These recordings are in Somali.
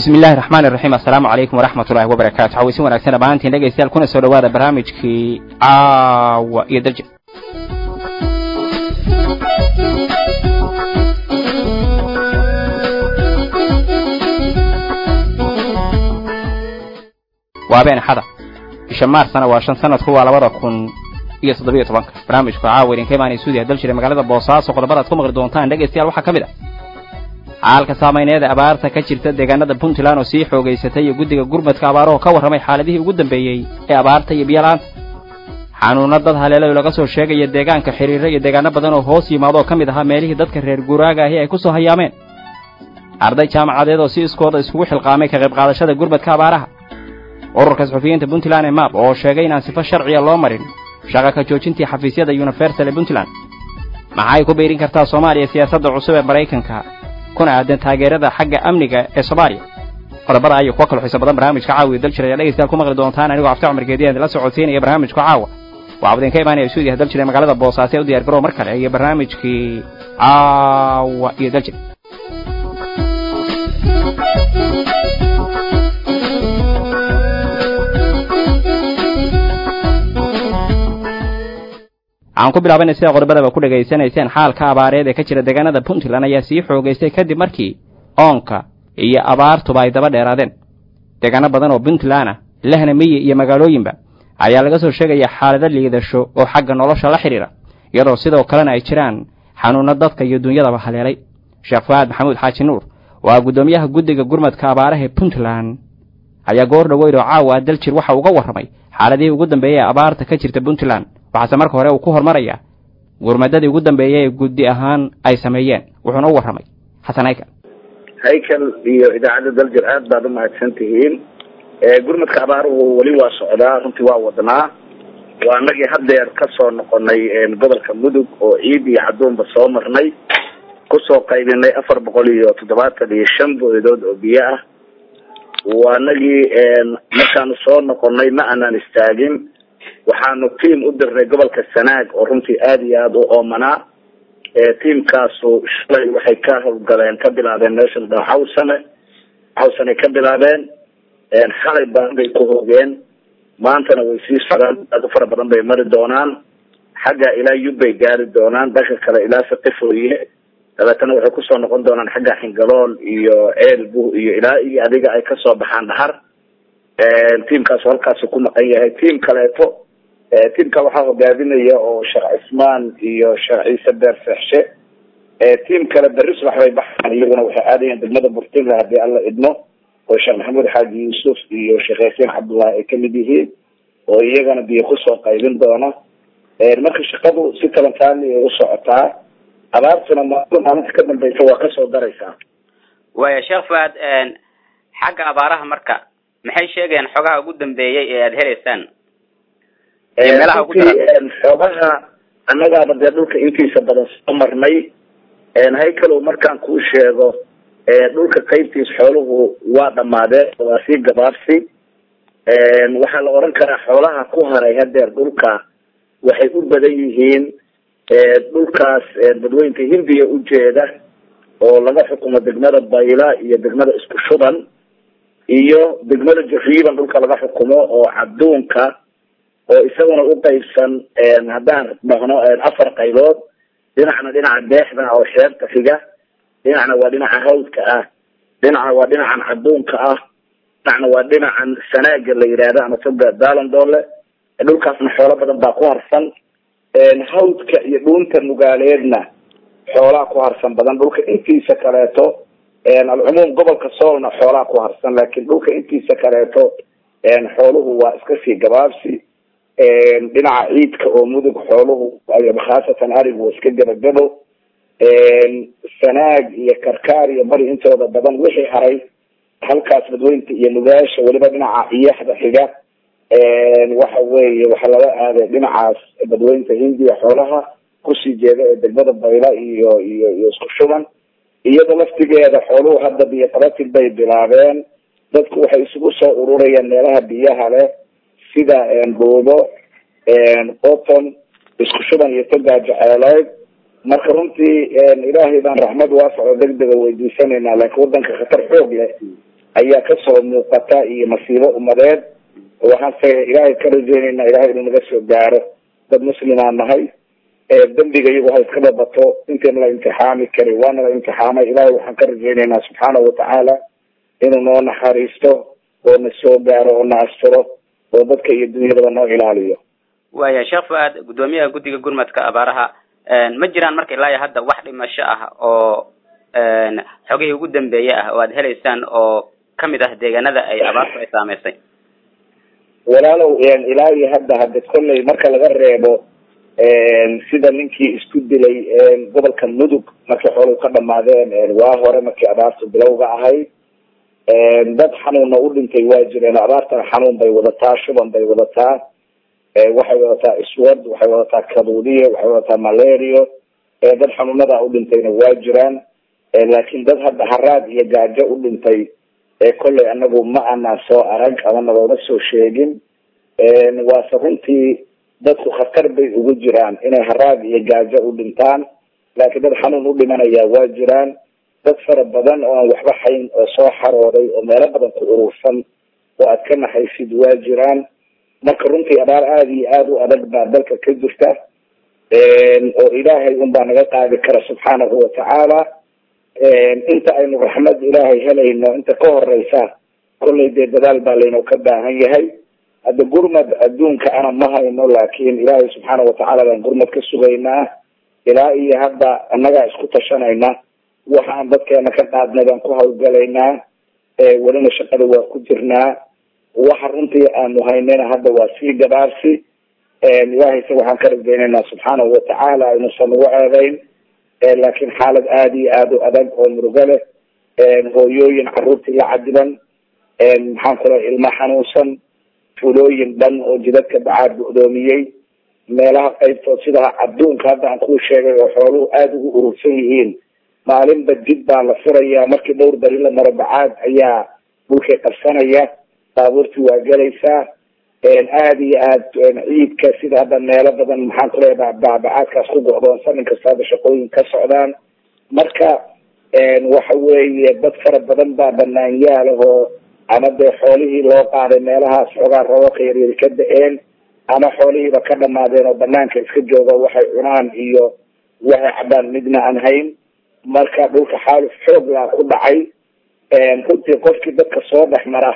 bismi illahi raxmaan iraxiim assalaamu calaykum waraxmat ullahi wabarakaatu xaweysin wanaagsan dhammaantiin dhegaystayaal kuna soo dhawaada barnaamijkii caawa iyo darja waa been axada bisha maarsna waa shan sanadku waa labada kun iyo toddobiyo tobanka barnaamijku caawa idinka imaanay suudiya dal jiray magaalada boosaaso qodobada ad ku maqli doontaan dhegaystayaal waxaa ka mid ah xaalka saameyneeda abaarta ka jirta deegaanada puntland oo sii xoogaysatay iyo guddiga gurmadka abaaraho ka warramay xaaladihii ugu dambeeyey ee abaarta iyo biyalaanta xanuunno dad haleelo laga soo sheegaya deegaanka xiriirro iyo deegaano badan oo hoos yimaado oo ka mid ahaa meelihii dadka reer guuraaga ahi ay ku soo hayaameen arday jaamacadeed oo si iskooda iskugu xilqaamay ka qayb qaadashada gurmadka abaaraha ururka suxufiyiinta puntland ee map oo sheegay inaan sifo sharciya loo marin shaqa ka joojintii xafiisyada universal ee puntland maxay ku biirin kartaa soomaaliya siyaasadda cusub ee maraykanka kuna aadan taageerada xagga amniga ee soomaaliya qodobada ayuu kuwa kala xiiso badan barnaamijka caawiya dal jiray dhegaystayaal ku maqli doontaan anigoo cafta cumar geediyan la socodsiinaya barnaamijka caawa waxaa idinka imaanaya suudiya dal jiray magaalada boosaaso ee u diyar garow mar kale iyo barnaamijkii caawa iyo dal jiray aan ku bilaabanay sida qodobadaba ku dhegaysanayseen xaalka abaareed ee ka jira deegaanada puntland ayaa sii xoogaystay kadib markii oonka iyo abaartuba ay daba dheeraadeen deegaano badan oo puntland ah lehna miyi iyo magaalooyinba ayaa laga soo sheegaya xaalado liidasho oo xagga nolosha la xidhiira iyadoo sidoo kalena ay jiraan xanuunno dadka iyo dunyadaba haleelay sheekh faahad maxamuud xaaji nuur oo ah guddoomiyaha guddiga gurmadka abaaraha ee puntland ayaa goor dhaweyd oo caawa daljir waxa uga warramay xaaladihii ugu dambeeyey ee abaarta ka jirta puntland waxaase marka hore uu ku hormarayaa gurmadadii ugu dambeeyey ee guddi ahaan ay sameeyeen wuxuuna u warramay xasan haykal haykal iyo idaacadda daljir aad baad umahadsan tihiin gurmadka abaaruhu weli waa socdaa runtii waa wadnaa waa anagii haddeer ka soo noqonay gobolka mudug oo ciid iyo cadduunba soo marnay kusoo qaybinay afar boqol iyo toddobaatan iyo shan booyadood oo biyo ah waa anagii markaanu soo noqonay ma aanaan istaagin waxaanu tiam u dirnay gobolka sanaag oo runtii aada iyo aada u oomanaa tiamkaasu shalay waxay ka hawlgaleen ka bilaabeen meesha la dhaho xawsane xawsanay ka bilaabeen xalay baan bay ku hogeen maantana way sii socdaan aada u fara badan bay mari doonaan xagga ilaa yub bay gaari doonaan dhanka kale ilaa saqifooye dabeetana waxay kusoo noqon doonaan xagga xingalool iyo ceelbu iyo ilaa iyo adiga ay kasoo baxaan dhahar tiamkaasu halkaasu ku maqan yahay tiam kaleeto tiamka waxaa hogaaminaya oo sheekh cismaan iyo sheekh ciise beer seexshe tiam kale berri subax bay baxaan iyaguna waxay aadayaan degmada burtinla haddii alla idmo oo sheekh maxamuud xaaji yuusuf iyo sheekh yaasiin cabdullahi ay kamid yihiin oo iyagana biyo kusoo qaybin doona marka shaqadu si talantaali ay u socotaa abaartuna maalin maalinta ka dambeysa waa kasoo daraysaa waya sheekh faad xagga abaaraha marka maxay sheegayaan xogaha ugu dambeeyey ee aada heleysaan xoogaha annagaaba dee dhulka intiisa badan soo marnay haykalow markaan kuu sheego dhulka qaybtiis xooluhu waa dhamaadeen waa sii gabaabsi waxaa la oran karaa xoolaha ku haray hadeer dhulka waxay u badan yihiin dhulkaas dadweynka hindiya ujeeda oo laga xukumo degmada bayla iyo degmada isku shuban iyo degmada jariiban dhulka laga xukumo oo cadduunka oo isaguna u qaybsan haddaan dhahno afar qaybood dhinacna dhinaca deexda oo xeebta xiga dhinacna waa dhinaca hawdka ah dhinacna waa dhinacan cadduunka ah dhinacna waa dhinacan sanaaga la yidhaahdo ama toga dalandoole dhulkaasna xoolo badan baa ku harsan hawdka iyo dhuunta nugaaleedna xoolaa ku harsan badan dhulka intiisa kaleeto alcumuum gobolka soolna xoolaa ku harsan laakiin dhulka intiisa kaleeto xooluhu waa iska sii gabaabsi dhinaca ciidka oo mudug xooluhu khaasatan arigu waa iska gabagabo sanaag iyo karkaar iyo bari intooda badan wixii haray halkaas dadweynta iyo nugaasha weliba dhinaca iyaxda xiga waxa weeye waxaa laga aaday dhinacaas dadweynta hindiya xoolaha kusii jeeda ee degmada bayla iyo iyo iyo isku shuban iyada laftigeeda xooluhu hadda biyo qabatil bay bilaabeen dadku waxay isugu soo ururayaan meelaha biyaha leh sida buubo qoton isku shuban iyo togaa jeceeleyd marka runtii ilaahay baan raxmad waasac oo degdega weydiisanaynaa laakiin wadanka khatar xoog leh ayaa kasoo muuqata iyo masiibo umadeed waxaanse ilaahay ka rajeyneynaa ilahay inuu naga soo gaaro dad muslimaan nahay dembiga iyagu ha iska dhabato intayn la imtixaami karin waana la imtixaamay ilahay waxaan ka rajeyneynaa subxaanahu watacaala inuu noo naxariisto oo na soo gaaro oo na asturo oo dadka iyo dunyadaba noo ilaaliyo waya sheekh fu-aad guddoomiyaha guddiga gurmadka abaaraha ma jiraan marka ilaa iyo hadda wax dhimasho ah oo xogihii ugu dambeeye ah oo aad helaysaan oo kamid ah deegaanada ay abaartu ay saameysay walaalow ilaa iyo hadda hadda kolley marka laga reebo sida ninkii isku dilay gobolka mudug markii xooluhu ka dhamaadeen waa hore markii abaartu bilowga ahayd dad xanuunna u dhintay waa jireen abaartana xanuun bay wadataa shuban bay wadataa waxay wadataa iswad waxay wadataa kaduudiye waxay wadataa malario dad xanuunada u dhintayna waa jiraan laakiin dad hadda haraad iyo gaajo u dhintay kolley anagu ma anaan soo arag ama nagooma soo sheegin waase runtii dadku khatar bay ugu jiraan inay haraad iyo gaajo u dhintaan laakiin dad xanuun u dhimanaya waa jiraan dad fara badan oo aan waxba hayn oo soo xarooday oo meelo badan ku urursan oo aad ka naxaysid waa jiraan marka runtii abaar aada iyo aada u adag baa dalka ka jirta oo ilaahay un baa naga qaadi kara subxaanahu watacaala inta aynu raxmad ilaahay helayno inta ka horeysa kollay dee dadaal baa laynoo ka baahan yahay hadda gurmad adduunka ana ma hayno laakiin ilaahay subxaana watacaala baan gurmad ka sugaynaa ilaa iyo hadda annagaa isku tashanayna waxaan dadkeena ka qaadnay baan ku hawlgalaynaa welina shaqada waa ku jirnaa waxa runtii aanu haynayna hadda waa sii gabaarsi ilahayse waxaan ka rajeynaynaa subxaanahu watacaala inuusan ugu ceebeyn laakiin xaalad aada iyo aada u adag oo murugo leh hooyooyin caruurtii la cadiban maxaan ku lehay ilmo xanuunsan fulooyin dhan oo jidadka bacaad bu-doomiyey meelaha qaybtood sida adduunka hadda aan kuu sheegay oo xooluhu aada ugu urursan yihiin maalinba dib baa la furayaa markii dhowr beri la maro bacaad ayaa dhulkay qabsanaya baabuurtii waa gelaysaa aada iyo aad ciidka sida hadda meelo badan maxaan ku leeya bacaadkaas ku go'doonsan inkasta hadda shaqooyin ka socdaan marka waxa weeye dad fara badan baa banaanyaalahoo ama dee xoolihii loo qaaday meelahaas xoogaa roobabka yaryari ka da-een ama xoolihiiba ka dhamaadeen oo banaanka iska jooga waxay cunaan iyo waxay cabaan midna aan hayn marka dhulka xaaluf xoog laa ku dhacay runtii qofkii dadka soo dhex mara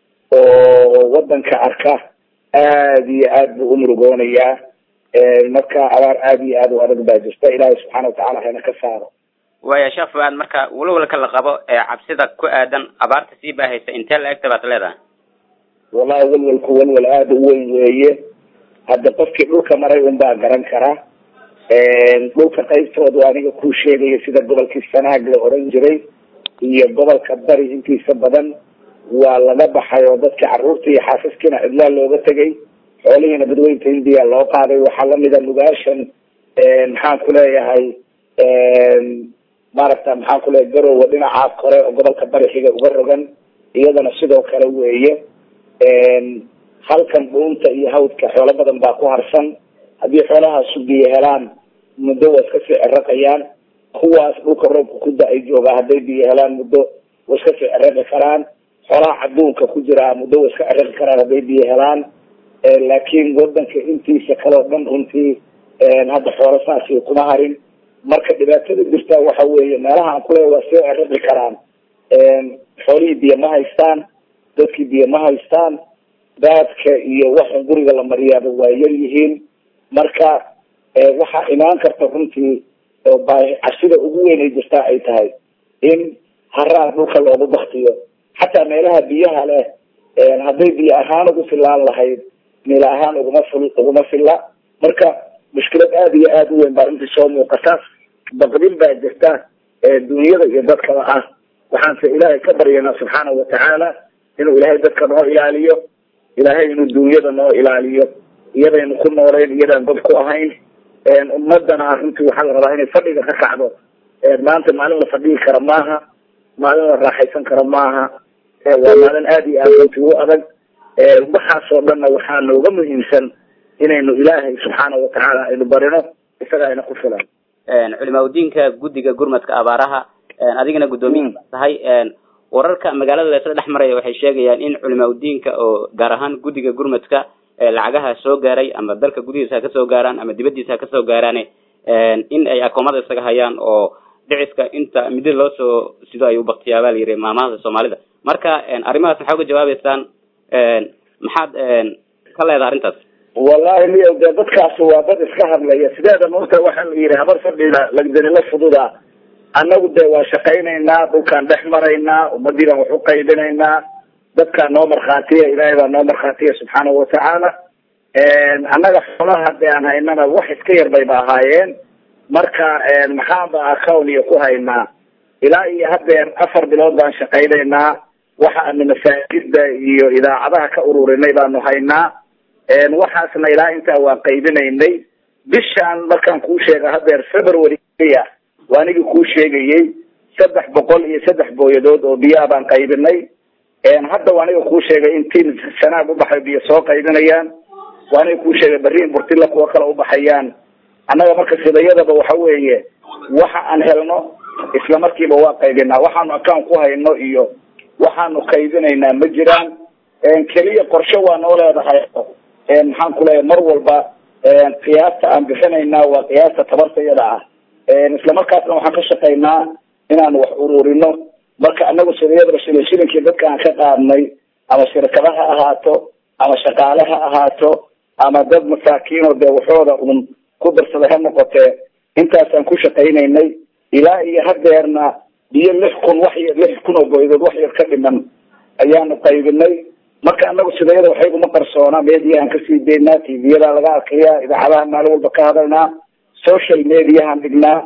oo wadanka arka aada iyo aad buu umurugoonayaa marka abaar aada iyo aada u adag baa jirta ilaahay subxaana watacala hayna ka saaro waya sheekh fu-aad marka walwalka la qabo ee cabsida ku aadan abaarta sii baahaysa intee la egta baad leedahay wallahi walwalku walwal aada u weyn weeye hadda qofkii dhulka maray un baa garan karaa dhulka qaybtooda aniga kuu sheegaya sida gobolkii sanaag la oran jiray iyo gobolka bari intiisa badan waa laga baxay oo dadkii caruurta iyo xaasaskiina cidlaa looga tegay xoolihiina badweynta hindiya loo qaaday waxaa lamida nugaashan maxaan ku leeyahay maaragta maxaan ku leeyahay garowa dhinacaas kore oo gobolka bari xiga uga rogan iyadana sidoo kale weeye halkan dhuunta iyo hawdka xoolo badan baa ku harsan haddii xoolahaasu biyo helaan muddo waa iska sii ciraqayaan kuwaas dhulka roobka ku da-ay joogaa hadday biyo helaan muddo way iska sii ciraqi karaan xoolaha caduunka ku jiraa muddo way iska ciraqi karaan hadday biyo helaan laakiin wadanka intiisa kale oo dhan runtii hadda xoolo saasi kuma harin marka dhibaatada jirta waxa weeye meelaha aan kuleeya waa sii ciraqi karaan xoolihii biyo ma haystaan dadkii biyo ma haystaan daadka iyo waxan guriga la mariyaaba waa yar yihiin marka waxaa imaan karta runtii oo cabsida ugu weyn ay jirtaa ay tahay in haraa dhulka loogu baktiyo xataa meelaha biyaha leh hadday biyo ahaan ugu filaan lahayd mila ahaan uguma fil uguma filla marka mushkilad aada iyo aada u weyn baa runtii soo muuqata baqdin baa jirta dunyada iyo dadkaba ah waxaanse ilaahay ka baryanaa subxaanahu watacaala inuu ilaahay dadka noo ilaaliyo ilaahay inuu dunyada noo ilaaliyo iyadaynu ku nooleyn iyadaan dad ku ahayn ummadana runtii waxaa la rabaa inay fadhiga ka kacdo maanta maalin la fadhigi kara maaha maalin la raaxaysan karo maaha waa maalin aada iyo aad runtii u adag waxaasoo dhanna waxaa nooga muhiimsan inaynu ilaahay subxaana watacaala aynu barino isaga ayna ku filan culimaa udiinka guddiga gurmadka abaaraha adigana guddoomiya tahay wararka magaalada laysla dhex maraya waxay sheegayaan in culimaa udiinka oo gaar ahaan guddiga gurmadka lacagaha soo gaaray ama dalka gudihiisa ha kasoo gaaraan ama dibadiisa ha kasoo gaaraan in ay akoomada isaga hayaan oo dhiciska inta midi loo soo sido ay ubaktiyaa baa la yidhi maamahada soomaalida marka arrimahaas maxaa uga jawaabeysaan maxaad ka leedaha arrintaas wallahi miyo dee dadkaasi waa dad iska hadlaya sideeda maogta waxaa la yidhi habar fadhida lagdanila fududa annagu dee waa shaqaynaynaa dhulkaan dhex maraynaa ummadii baan wax u qaybinaynaa dadkaa noo markhaatiya ilaahay baa noo markhaatiya subxaanahu watacaala annaga xoolaha dee aan haynana wax iska yar bayba ahaayeen marka maxaanba account iyo ku haynaa ilaa iyo hadeer afar bilood baan shaqaynaynaa waxa aanu masaajida iyo idaacadaha ka ururinay baanu haynaa waxaasna ilaa intaa waan qaybinaynay bishaan markaan kuu sheega hadeer february waa anigii kuu sheegayey saddex boqol iyo saddex booyadood oo biyaa baan qaybinay hadda waa aniga kuu sheegay in tiim sanaag ubaxay biyo soo qaybinayaan waa aniga kuu sheegay berriin burtila kuwa kale ubaxayaan annaga marka sidayadaba waxa weeye waxa aan helno isla markiiba waa qaybinaa waxaanu account ku hayno iyo waxaanu qaybinaynaa ma jiraan keliya qorshe waa noo leedahay maxaan ku leeyahay mar walba qiyaasta aan bixinaynaa waa qiyaasta tabartayada ah isla markaasna waxaan ka shaqaynaa inaanu wax ururino marka anagu sidayadaba shilin shilinkii dadka aan ka qaadnay ama shirkada ha ahaato ama shaqaale ha ahaato ama dad masaakiin oo dee waxooda un ku darsaday ha noqotee intaasaan ku shaqaynaynay ilaa iyo hadeerna biyo lix kun wax y lix kun oo boydood wax yar ka dhiman ayaanu qaybinay marka anagu sidayada waxayguma qarsoona mediahan kasii daynaa tviyada laga arkaya idaacadaha maalin walba ka hadalnaa social mediahan dhignaa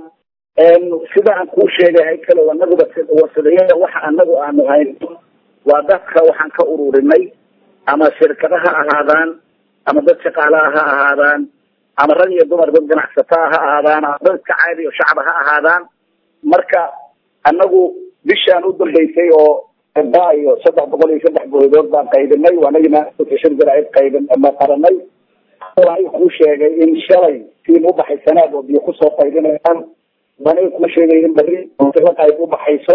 sida aan kuu sheegay hay kale anaguba sidayada waxa anagu aanu hayno waa dadka waxaan ka ururinay ama shirkada ha ahaadaan ama dad shaqaalaha ha ahaadaan ama rag iyo dumar dad ganacsataa ha ahaadaan ama dad iska caadi o shacba ha ahaadaan marka anagu bishaan u dambeysay oo ba iyo saddex boqol iyo saddex boydood baan qaybinay waanagi shir jaraid qaybin ma qaranay aniga kuu sheegay in shalay tiim ubaxay sanaad oo biyo kusoo qaybinayaan aniga kuu sheegay in berri la qayb ubaxayso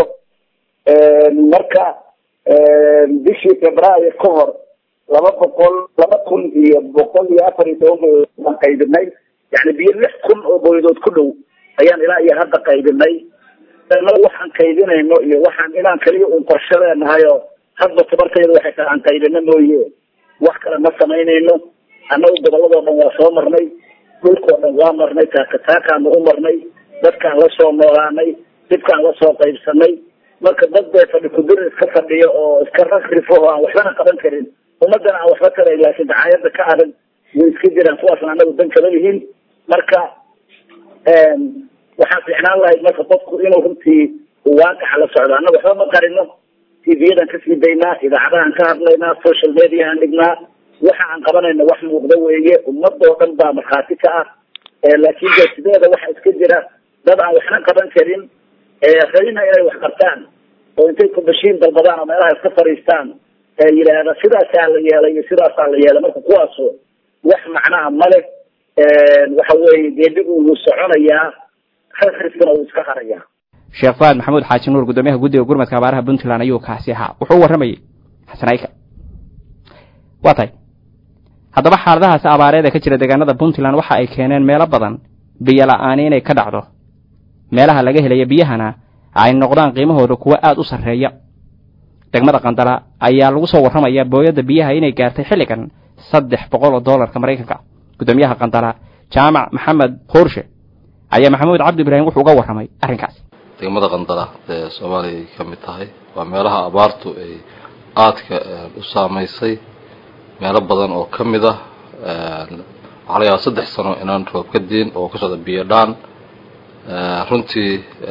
marka bishii februaayo ka hor laba boqol laba kun iyo boqol iyo afar iyo toban boydood baan qaybinay yani biyo lix kun oo boydood ku dhow ayaan ilaa iyo hadda qaybinay anagu waxaan qaybinayno iyo waxaan inaan kaliya un qorshe leenahay oo hadba tabartayda waxay tahay aan qaybino mooye wax kale ma samaynayno annagu goboladoo dhan waa soo marnay dhulkao dhan waa marnay taakataakaanu u marnay dadkaan la soo noolaanay dibkaan la soo qaybsanay marka dad bee fadhi kudir iska fadhiyo oo iska ragrifo oo aan waxbana qaban karin ummadana aan waxba tarayn laakiin dacaayada ka adag way iska jiraan kuwaasna anagu dan kala yihiin marka waxaan fiicnaan lahayd marka qofku inuu runtii waaqaca la socdo annaga waxba ma qarino tvyadan kasii daynaa idaacadahan ka hadlaynaa social mediahan dhignaa waxa aan qabanayna wax muuqda weeye ummadoo dhan baa markhaati ka ah laakin de sideeda waxa iska jira dad aan waxna qaban karin rabina inay wax qabtaan oo intay kubashiin dalbadaan oo meelaha iska fadhiistaan yidhaahda sidaasaa la yeelay iyo sidaasaa la yeelay marka kuwaasu wax macnaha male waxa weeye geedigu wuu soconayaa rasriskuna wuu iska harayaa sheekh faad maxamuud xaaji nuur guddoomiyaha guddiga gurmadka abaaraha puntland ayuu kaasi ahaa wuxuu u warramayey xasan ayka waa tahay haddaba xaaladahaasi abaareed ee ka jira deegaanada puntland waxa ay keeneen meelo badan biyo la-aani inay ka dhacdo meelaha laga helaya biyahana ay noqdaan qiimahooda kuwo aada u sarreeya degmada qandala ayaa lagu soo warramayaa booyadda biyaha inay gaartay xilligan saddex boqol oo doolarka maraykanka guddoomiyaha qandala jaamac maxamed hoorshe ayaa maxamuud cabdi ibraahim wuxuu uga warramay arrinkaasi degmada qandala ee soomaaliya ay ka mid tahay waa meelaha abaartu ay aadka u saamaysay meelo badan oo ka mid ah waxaa laga yaaba saddex sano inaan roob ka diin oo ka socda biyo dhaan runtii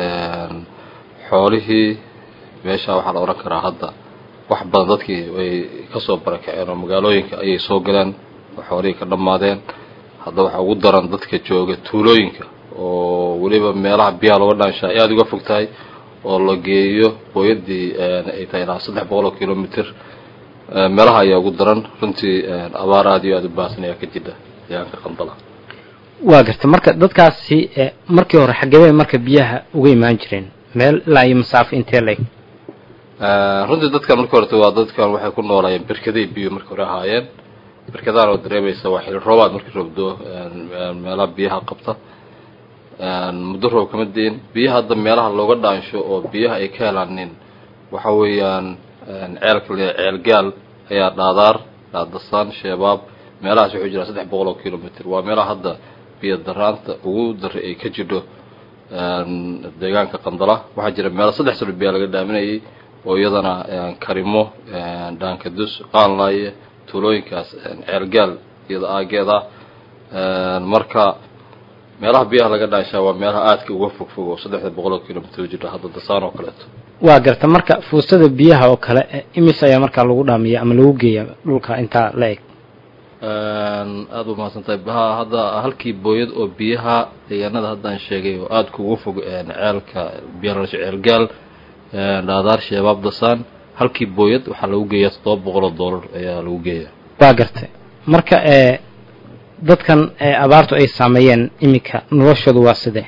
xoolihii meesha waxaa la odhan karaa hadda wax badan dadkii ay kasoo barakaceen oo magaalooyinka ayay soo galeen oo xoolihii ka dhammaadeen hadda waxaa ugu daran dadka jooga tuulooyinka oo weliba meelaha biyaha looga dhaanshaa ay aada uga fog tahay oo la geeyo booyadii ay tahay ilaa saddex boqol oo kilomitr meelaha ayaa ugu daran runtii abaar aada iyo aada u baahsan ayaa ka jidha deegaanka qandala waa garta marka dadkaasi markii hore xagebey marka biyaha uga imaan jireen meel ilaa iyo masaafo intee leg runtii dadkan marka horeta waa dadkan waxay ku noolaayeen berkaday biyo marka hore ahaayeen berkadaan oo dareemaysa waa xili roobaad markii roobdo meelaha biyaha qabta muddo roob kama dein biyaha hadda meelaha looga dhaansho oo biyaha ay ka helaanin waxa weeyaan ceelka le ceel gaal ayaa dhaadaar dhaadasaan sheebaab meelahaas wuxuu jiraa saddex boqol oo kilomitr waa meelaha hadda biyo daraanta ugu dara ay ka jidho deegaanka qandala waxaa jira meelo saddex sano biyaa laga dhaaminayay oo iyadana karimo dhaankadus qaanlaaye tuulooyinkaas ceelgaal iyada aageeda marka meelaha biyaha laga dhaanshaa waa meelaha aadka uga fog fog oo saddexda boqol oo kilomitr jira hadda dasaan oo kaleeto waa garta marka fuustada biyaha oo kale imis ayaa markaa lagu dhaamiya ama lagu geeya dhulka intaa la eg aada u mahadsantahay baha hadda halkii booyad oo biyaha deegaanada haddaan sheegay oo aada kugu fog ceelka biyalasho ceelgaal dhaadaar sheebaab dasaan halkii booyad waxaa lagu geeyaa toddoba boqol oo dollar ayaa lagu geeyaa waa gartay marka ee dadkan ee abaartu ay saameeyeen iminka noloshoodu waa sidee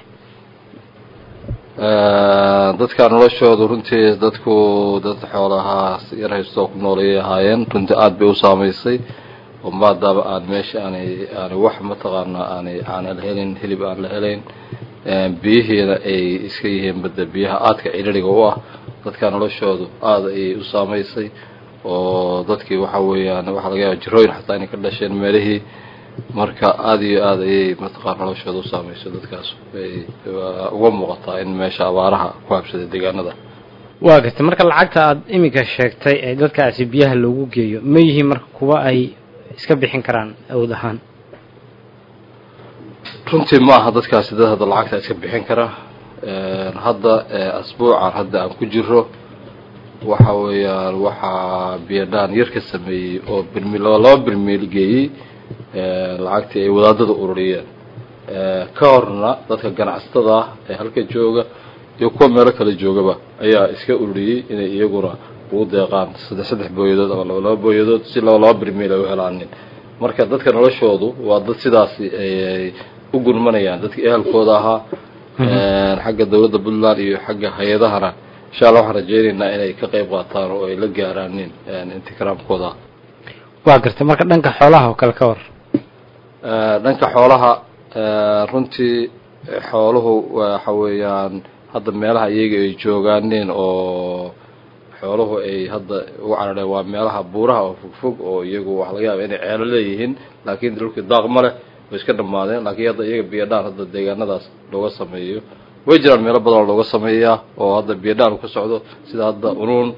dadka noloshoodu runtii dadku dad xoolahaa yar haystoo ku noolayay ahaayeen runtii aada bay u saamaysay oo maadaaba aan meesha aanay aanay wax mataqaana aanay aanan helin hilib aan la helayn biyihiina ay iska yihiin badda biyaha aadka cidhiriga u ah dadka noloshoodu aada ayay u saamaysay oo dadkii waxa weeyaan waxaa laga yaaba jirooyin xataa inay ka dhasheen meelihii marka aada iyo aada ayay mataqaana noloshooda u saameysay dadkaas ay uga muuqataa in meesha abaaraha ku habsaday deegaanada waa gartay marka lacagta aada iminka sheegtay ee dadkaasi biyaha loogu geeyo ma yihiin marka kuwa ay iska bixin karaan awood ahaan runtii ma aha dadkaasi dad hadda lacagta iska bixin kara hadda asbuucan hadda aan ku jiro waxa weeyaan waxaa biyadhaan yar ka sameeyey oo birmi laba birmiil geeyey lacagtii ay wadaadada ururiyeen ka horna dadka ganacsatada ah ee halka jooga iyo kuwa meelo kale joogaba ayaa iska ururiyey inay iyaguna ugu deeqaan saddex saddex booyadood ama laba laba booyadood si laba laba birmiil ay u helaanin marka dadka noloshoodu waa dad sidaasi ay u gurmanayaan dadkii ehelkooda ahaa xagga dawladda puntland iyo xagga hay-adahana insha allah waxaan rajeynaynaa inay ka qayb qaataan oo ay la gaaraanin intikiraamkooda waa gartay marka dhanka xoolaha oo kale ka war dhanka xoolaha runtii xooluhu waxa weeyaan hadda meelaha iyaga ay joogaanin oo xooluhu ay hadda ugu carareen waa meelaha buuraha oo fogfog oo iyagu waxa laga yaaba inay ceelo leeyihiin laakiin dhulkii daaq ma leh way iska dhammaadeen laakiin hadda iyaga biyadhaan hadda deegaanadaas looga sameeyo way jiraan meelo badan oo looga sameeyaa oo hadda biyadhaan ka socdo sida hadda unuun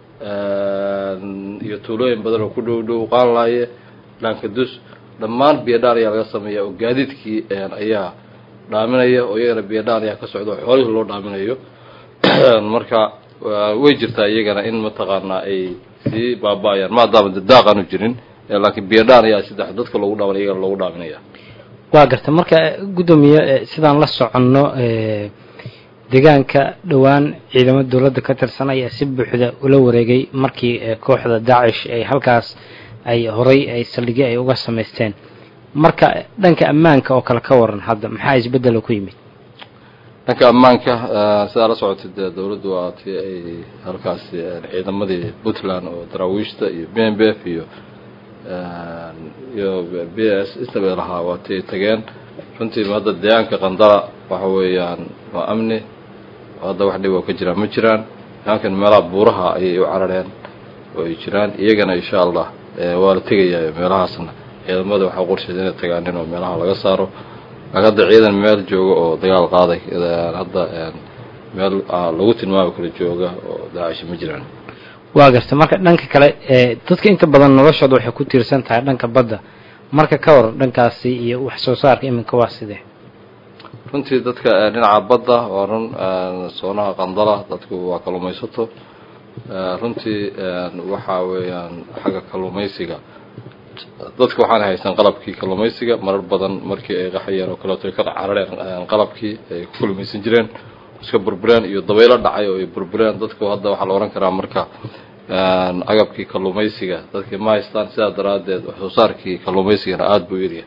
iyo tuulooyin badan oo ku dhow dhow qaanlaaye dhaankadus dhammaan biyadhaan ayaa laga sameeya oo gaadiidkii ayaa dhaaminaya oo iyagana biyadhaan ayaa ka socda oo xoolihii loo dhaaminayo marka way jirtaa iyagana in mataqaanaa ay sii baaba-ayaan maadaama de daaq aanu jirin laakiin biyadhaan ayaa saddex dadka loogu dhaamin iyagana loogu dhaaminaya waa gartay marka guddoomiye sidaan la soconno deegaanka dhowaan ciidamada dowladda ka tirsan ayaa si buuxda ula wareegay markii kooxda daacish ay halkaas ay horay ay saldhigyo ay uga samaysteen marka dhanka ammaanka oo kale ka waran hadda maxaa isbeddelo ku yimid dhanka ammaanka sidaa la socotay dee dawladdu waa tii ay halkaasi ciidamadii puntland oo daraawiishta iyo b m b f iyo iyo b s istabel ahaa waa tii ay tageen runtii hadda deegaanka qandala waxa weeyaan waa amni hadda wax dhib oo ka jiraan ma jiraan deegaankan meelaha buuraha ayay u carareen oo ay jiraan iyagana insha allah waa la tegayaa meelahaasna ciidamada waxaa qorsheed inay tagaanin oo meelaha laga saaro laakiin hadda ciidan meel jooga oo dagaal qaaday hadda meel lagu tilmaami karo jooga oo daacishi ma jiraan waa garta marka dhanka kale dadka inta badan noloshooda waxay ku tiirsan tahay dhanka badda marka ka war dhankaasi iyo wax soo saarka iminka waa sidee runtii dadka dhinaca badda waa run soonaha qandala dadku waa kalluumaysato runtii waxa weeyaan xagga kalluumaysiga dadka waxaana haysan qalabkii kalluumaysiga marar badan markii ay qaxayeen oo kaleeto ay ka carareen qalabkii ay ku kalluumaysan jireen iska burbureen iyo dabaylo dhacay oo ay burbureen dadku hadda waxaa la ohan karaa marka agabkii kalluumaysiga dadkii ma haystaan sidaa daraaddeed wax soo saarkii kalluumaysigana aada buu yaryahay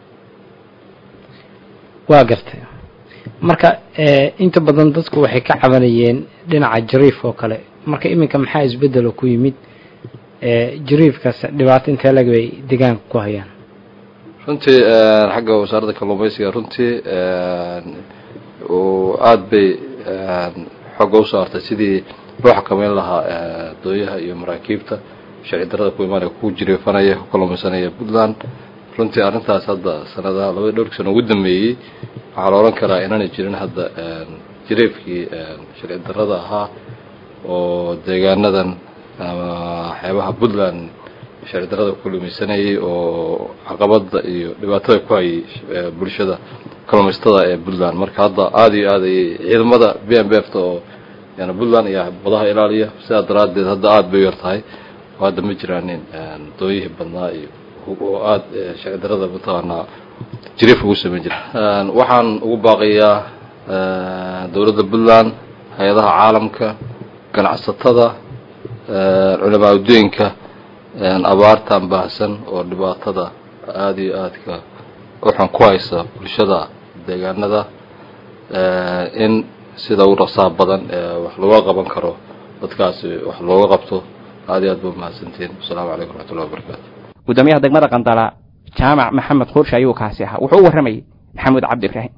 waa gartay marka inta badan dadku waxay ka cabanayeen dhinaca jariif oo kale marka iminka maxaa isbedelo ku yimid jariifkaas dhibaato intee lag bay deegaanka ku hayaan runtii xagga wasaaradda kalluumaysiga runtii aada bay xooga u saartay sidii loo xakameyn lahaa dooyaha iyo maraakiibta sharci darada ku imaanaya ku jiriifanaya ku kalluumaysanaya puntland runtii arrintaas hadda sanadaha labada dhowrki sano ugu dambeeyey waxaa la odhan karaa inaanay jirin hadda jiriifkii sharci darada ahaa oo deegaanadan ama xeebaha puntland sharci darada ku kalluumaysanayay oo caqabada iyo dhibaatada ku hayay bulshada kalluumaysatada ee puntland marka hadda aada iyo aad ayay ciidamada b m b f ta oo yani puntland iyo badaha ilaaliya sidaa daraaddeed hadda aada bay u yar tahay oo hadda ma jiraanin dooyihii badnaa iyo oo aada sharci darada mataqaanaa jiriif ugu samayn jira waxaan ugu baaqayaa dowladda puntland hay-adaha caalamka ganacsatada culamaa uddooyinka abaartan baahsan oo dhibaatada aada iyo aadka waxaan ku haysa bulshada deegaanada in sida u rasaa badan wax looga qaban karo dadkaasi wax looga qabto aada iyo aad ba umahadsantihiin wasalaamu calaykum waraxmatullahi wabarakaatu gudoomiyaha degmada qandala jaamac maxamed khuurshe ayuu kaasi ahaa wuxuu u warramayay maxamuud cabdi ibraahim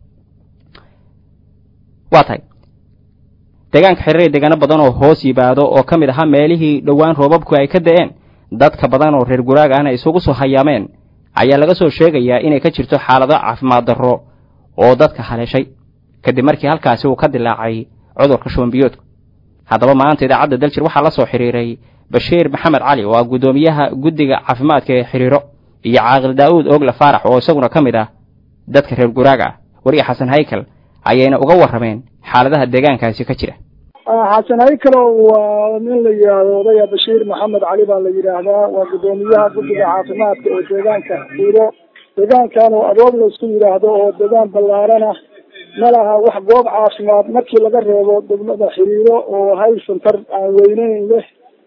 waa tahay deegaanka xiriir deegaano badan oo hoos yimaado oo ka mid ahaa meelihii dhowaan roobabku ay ka da'een dadka badan oo reer guraag ahna isugu soo hayaameen ayaa laga soo sheegayaa inay ka jirto xaalado caafimaad darro oo dadka haleeshay kadib markii halkaasi uu ka dilaacay cudurka shubanbiyoodku haddaba maanta idaacadda daljir waxaa la soo xidhiiray bashiir maxamed cali oo ah guddoomiyaha guddiga caafimaadka ee xiriiro iyo caaqil daa'uud oogle faarax oo isaguna ka mid ah dadka reer guraaga ah weriga xasan haykal ayayna uga warrameen xaaladaha deegaankaasi ka jira xasan haykalo waa nin la yidhaahdo odaya bashiir maxamed cali baa la yidhaahdaa waa guddoomiyaha guddiga caafimaadka ee deegaanka xiriiro deegaankan oo adood la isku yidhaahdo oo deegaan ballaaran ah ma laha wax goob caafimaad markii laga reebo degmada xiriiro oo hal santar aan weyneyn leh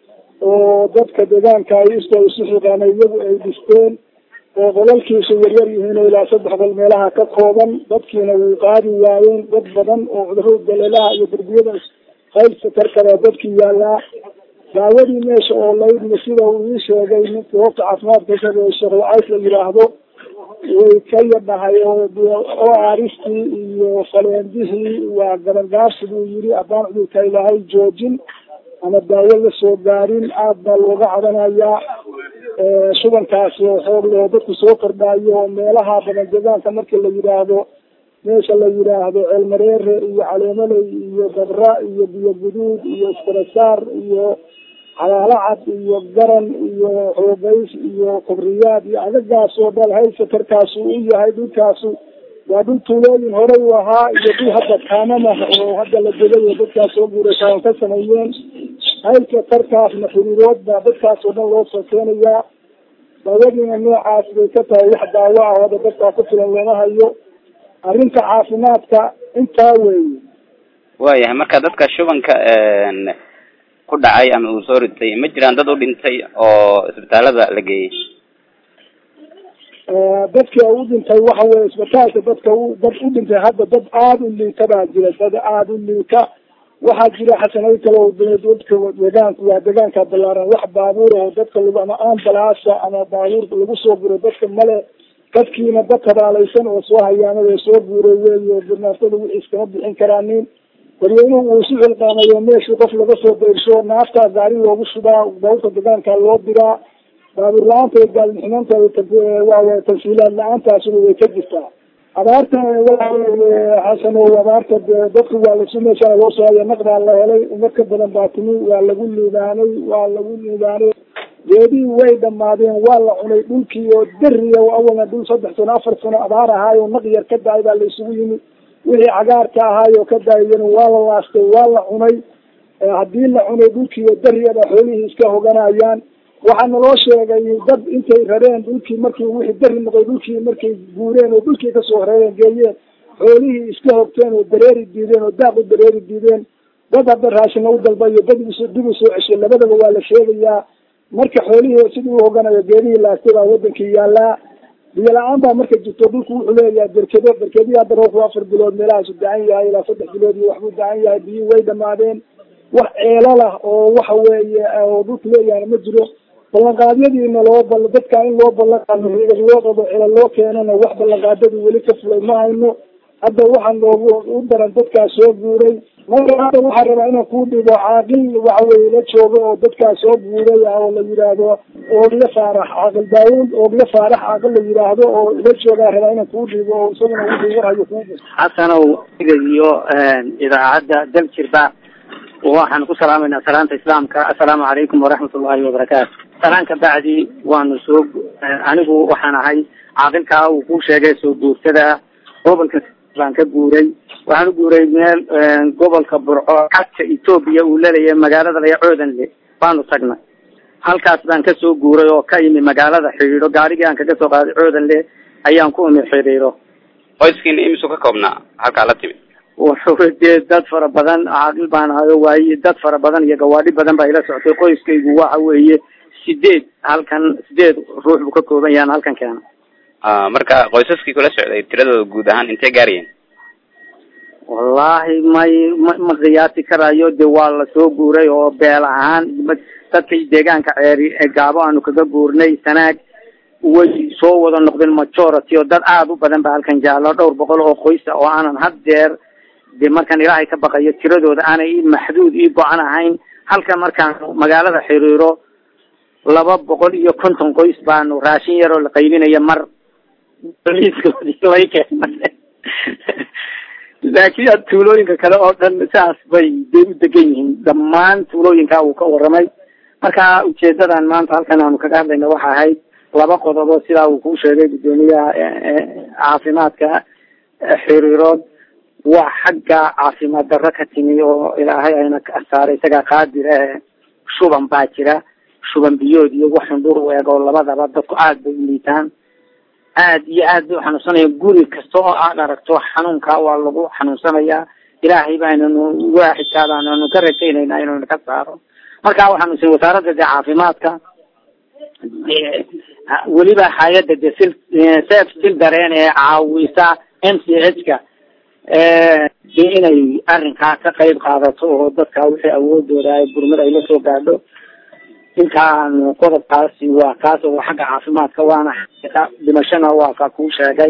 oo dadka deegaanka ay isto isu xiqaanay iyagu ay dhisteen oo qolalkiisu yaryar yihiin oo ilaa saddex qol meelaha ka kooban dadkiina way qaadi waayeen dad badan oo cudurada daleelaha iyo derbiyada hayl santar kale dadkii yaallaa daawadii meesha oo laydna sida uu ii sheegay ninka goobta caafimaadka sheekh wacays la yidhaahdo way ka yadhahay oo aristii iyo faleendihii waa gabangaabsi buu yidhi haddaan cudurka ilaahay joojin ama daawo la soo gaarin aad baa looga cadanayaa shubankaasi oo xoog loo dadku soo kordhaayo oo meelaha badan deegaanka markii la yidhaahdo meesha la yidhaahdo ceelmareere iyo caleemaley iyo dabra iyo biyo guduud iyo iskarasaar iyo xalaalo cad iyo garan iyo xoogays iyo kubriyaad iyo agagaas oo dhan haysatarkaasu u yahay dhulkaasu waa dhul tuulooyin horey u ahaa iyo dhul hadda kaamamah oo hadda la degay oo dadkaas soo guuray kaan ka sameeyeen haylka tarkaasna xiriirood baa dadkaas oo dhan loo soo keenayaa daawadiina noocaas bay ka tahay wax daawo ah hadda dadkaa ku filan looma hayo arrinta caafimaadka intaa weeye waayahay marka dadka shubanka ku dhacay ama uu soo ritay ma jiraan dad u dhintay oo isbitaalada la geeyey dadka u dhintay waxa weye isbitaalka dadka dad u dhintay hadda dad aada u liita baa jira dad aada u liita waxaa jira xasanay kale oo dadka deegaanku waa deegaanka balaaran wax baabuur oo dadka lagu ama ambalaasa ama baabuur lagu soo guro dadka male dadkiina dad tabaalaysan oo soo hayaamada soo guuray weeyo birnaaftada wixii iskama bixin karaanin dadweynuhu uu isu xilqaamayo meeshii qof laga soo dayrsho naaftaa gaari loogu shubaa baabuurka deegaanka loo diraa baabuur la-aanta iyo gaalniximanta waa tansiilaad la-aantaasuna way ka jirtaa abaarta xasan oo abaarta dadku waa lasu meeshaa loo soo haya naqdaa la helay umad ka badan baa timi waa lagu liibaanay waa lagu liibaanay geedihii way dhamaadeen waa la cunay dhulkii oo dariya awalna dhul saddex sano afar sano abaar ahaayo naq yar ka da-ay baa la isugu yimi wixii cagaarka ahaayo ka daayeen waa la laastay waa la cunay haddii la cunay dhulkii oo dariyada xoolihii iska hoganayaan waxaa naloo sheegay dad intay rareen dhulkii markii wixii dari noqday dhulkii markay guureen oo dhulkii kasoo reereen geeyeen xoolihii iska hogteen oo dareeri diideen oo daaq u dareeri diideen dad hadda raashina u dalbayo dad dib u soo ceshay labadaba waa la sheegayaa marka xoolihii sidii u hoganayo geedihii laastay baa wadankii yaallaa biyo la-aan baa marka jirto dhulku wuxuu leeyahay berkedo berkedii hadda roobku afar bilood meelahaasu dacan yahay ilaa saddex bilood iyo waxbuu dacan yahay biyihii way dhamaadeen wax ceelalah oo waxa weeye oo dhulka leeyahay ma jiro ballanqaadyadiina loo bal dadka in loo ballanqaado riigad loo qabo cela loo keenana wax ballanqaadadii weli ka fulay ma hayno hadda waxaan loogu u daran dadkaas soo guuray marka hadda waxaan rabaa inaan kuu dhibo caaqil waxa weye la joogo oo dadkaas soo guuray ah oo la yidhaahdo oogla faarax caaqil daawud oogla faarax caaqil la yidhaahdo oo la joogaa rabaa inaan kuu dhibo oo isaguna wixii warhayo kuu dhibo xasanow iyo idaacadda daljirba waxaan ku salaamaynaa salaanta islaamka assalaamu calaykum waraxmat ullahi wabarakaatu salaan ka bacdi waanu soo anigu waxaan ahay caaqilkaa uu ku sheegay soo guurtada gobolka baan ka guuray waxaan u guuray meel gobolka burco xadka etoobiya uu laleeyahay magaalada laya coodanle baanu tagnay halkaas baan kasoo guuray oo ka imi magaalada xidhiidho gaarigii aan kaga soo qaaday coodanle ayaan ku imi xidhiidho qoyskiina imisuu ka koobnaa halkaa la timid wuxuu dee dad fara badan caaqil baan ahayo waaye dad fara badan iyo gawaadhi badan baa ila soctay qoyskaygu waxa weeye sideed halkan sideed ruux buu ka kooban yahan halkan keena marka qoysaskii kula socday tiradooda guud ahaan intee gaarayeen wallahi may ma ma qiyaasi karayo de waa lasoo guuray oo beel ahaan dadkay deegaanka ceeri gaabo aanu kaga guurnay sanaag way soo wada noqdeen majority oo dad aada u badan ba halkan jaallo dhowr boqol oo qoysa oo aanan haddeer de markaan ilaahay ka baqayo tiradooda aanay i maxduud ii go-an ahayn halka markaan magaalada xiriiro laba boqol iyo konton qoys baanu raashin yaroo la qaybinaya mar liiskoodii lay keenay laakiin tuulooyinka kale oo dhan saas bay de u degan yihiin dhammaan tuulooyinka uu ka waramay marka ujeedadan maanta halkan aanu kaga hadlayna waxa ahayd laba qodobo sidaa uu ku sheegay guddoomiyaha caafimaadka xiriirood waa xagga caafimaad darro ka timi oo ilaahay ayna ka saaray isagaa qaadir eh shuban baa jira shuban biyood iyo wax xundhur u eg oo labadaba dadku aada bay u liitaan aad iyo aad bay uxanuunsanaya guri kasta oo aad aragto xanuunka waa lagu xanuunsanayaa ilaahay baynanu waaxidkaadaananu ka rajaynayna inaynu ka saaro marka waxaanu sin wasaaradda dee caafimaadka weliba hay-adda de sil sef sil dareen ee caawisa m c h ka de inay arrinkaa ka qayb qaadato oo dadka wixii awoodooda ay gurmad ay la soo gaadho intaanu qodobkaasi waa kaas oo xagga caafimaadka waana dhimashana waa ka kuu sheegay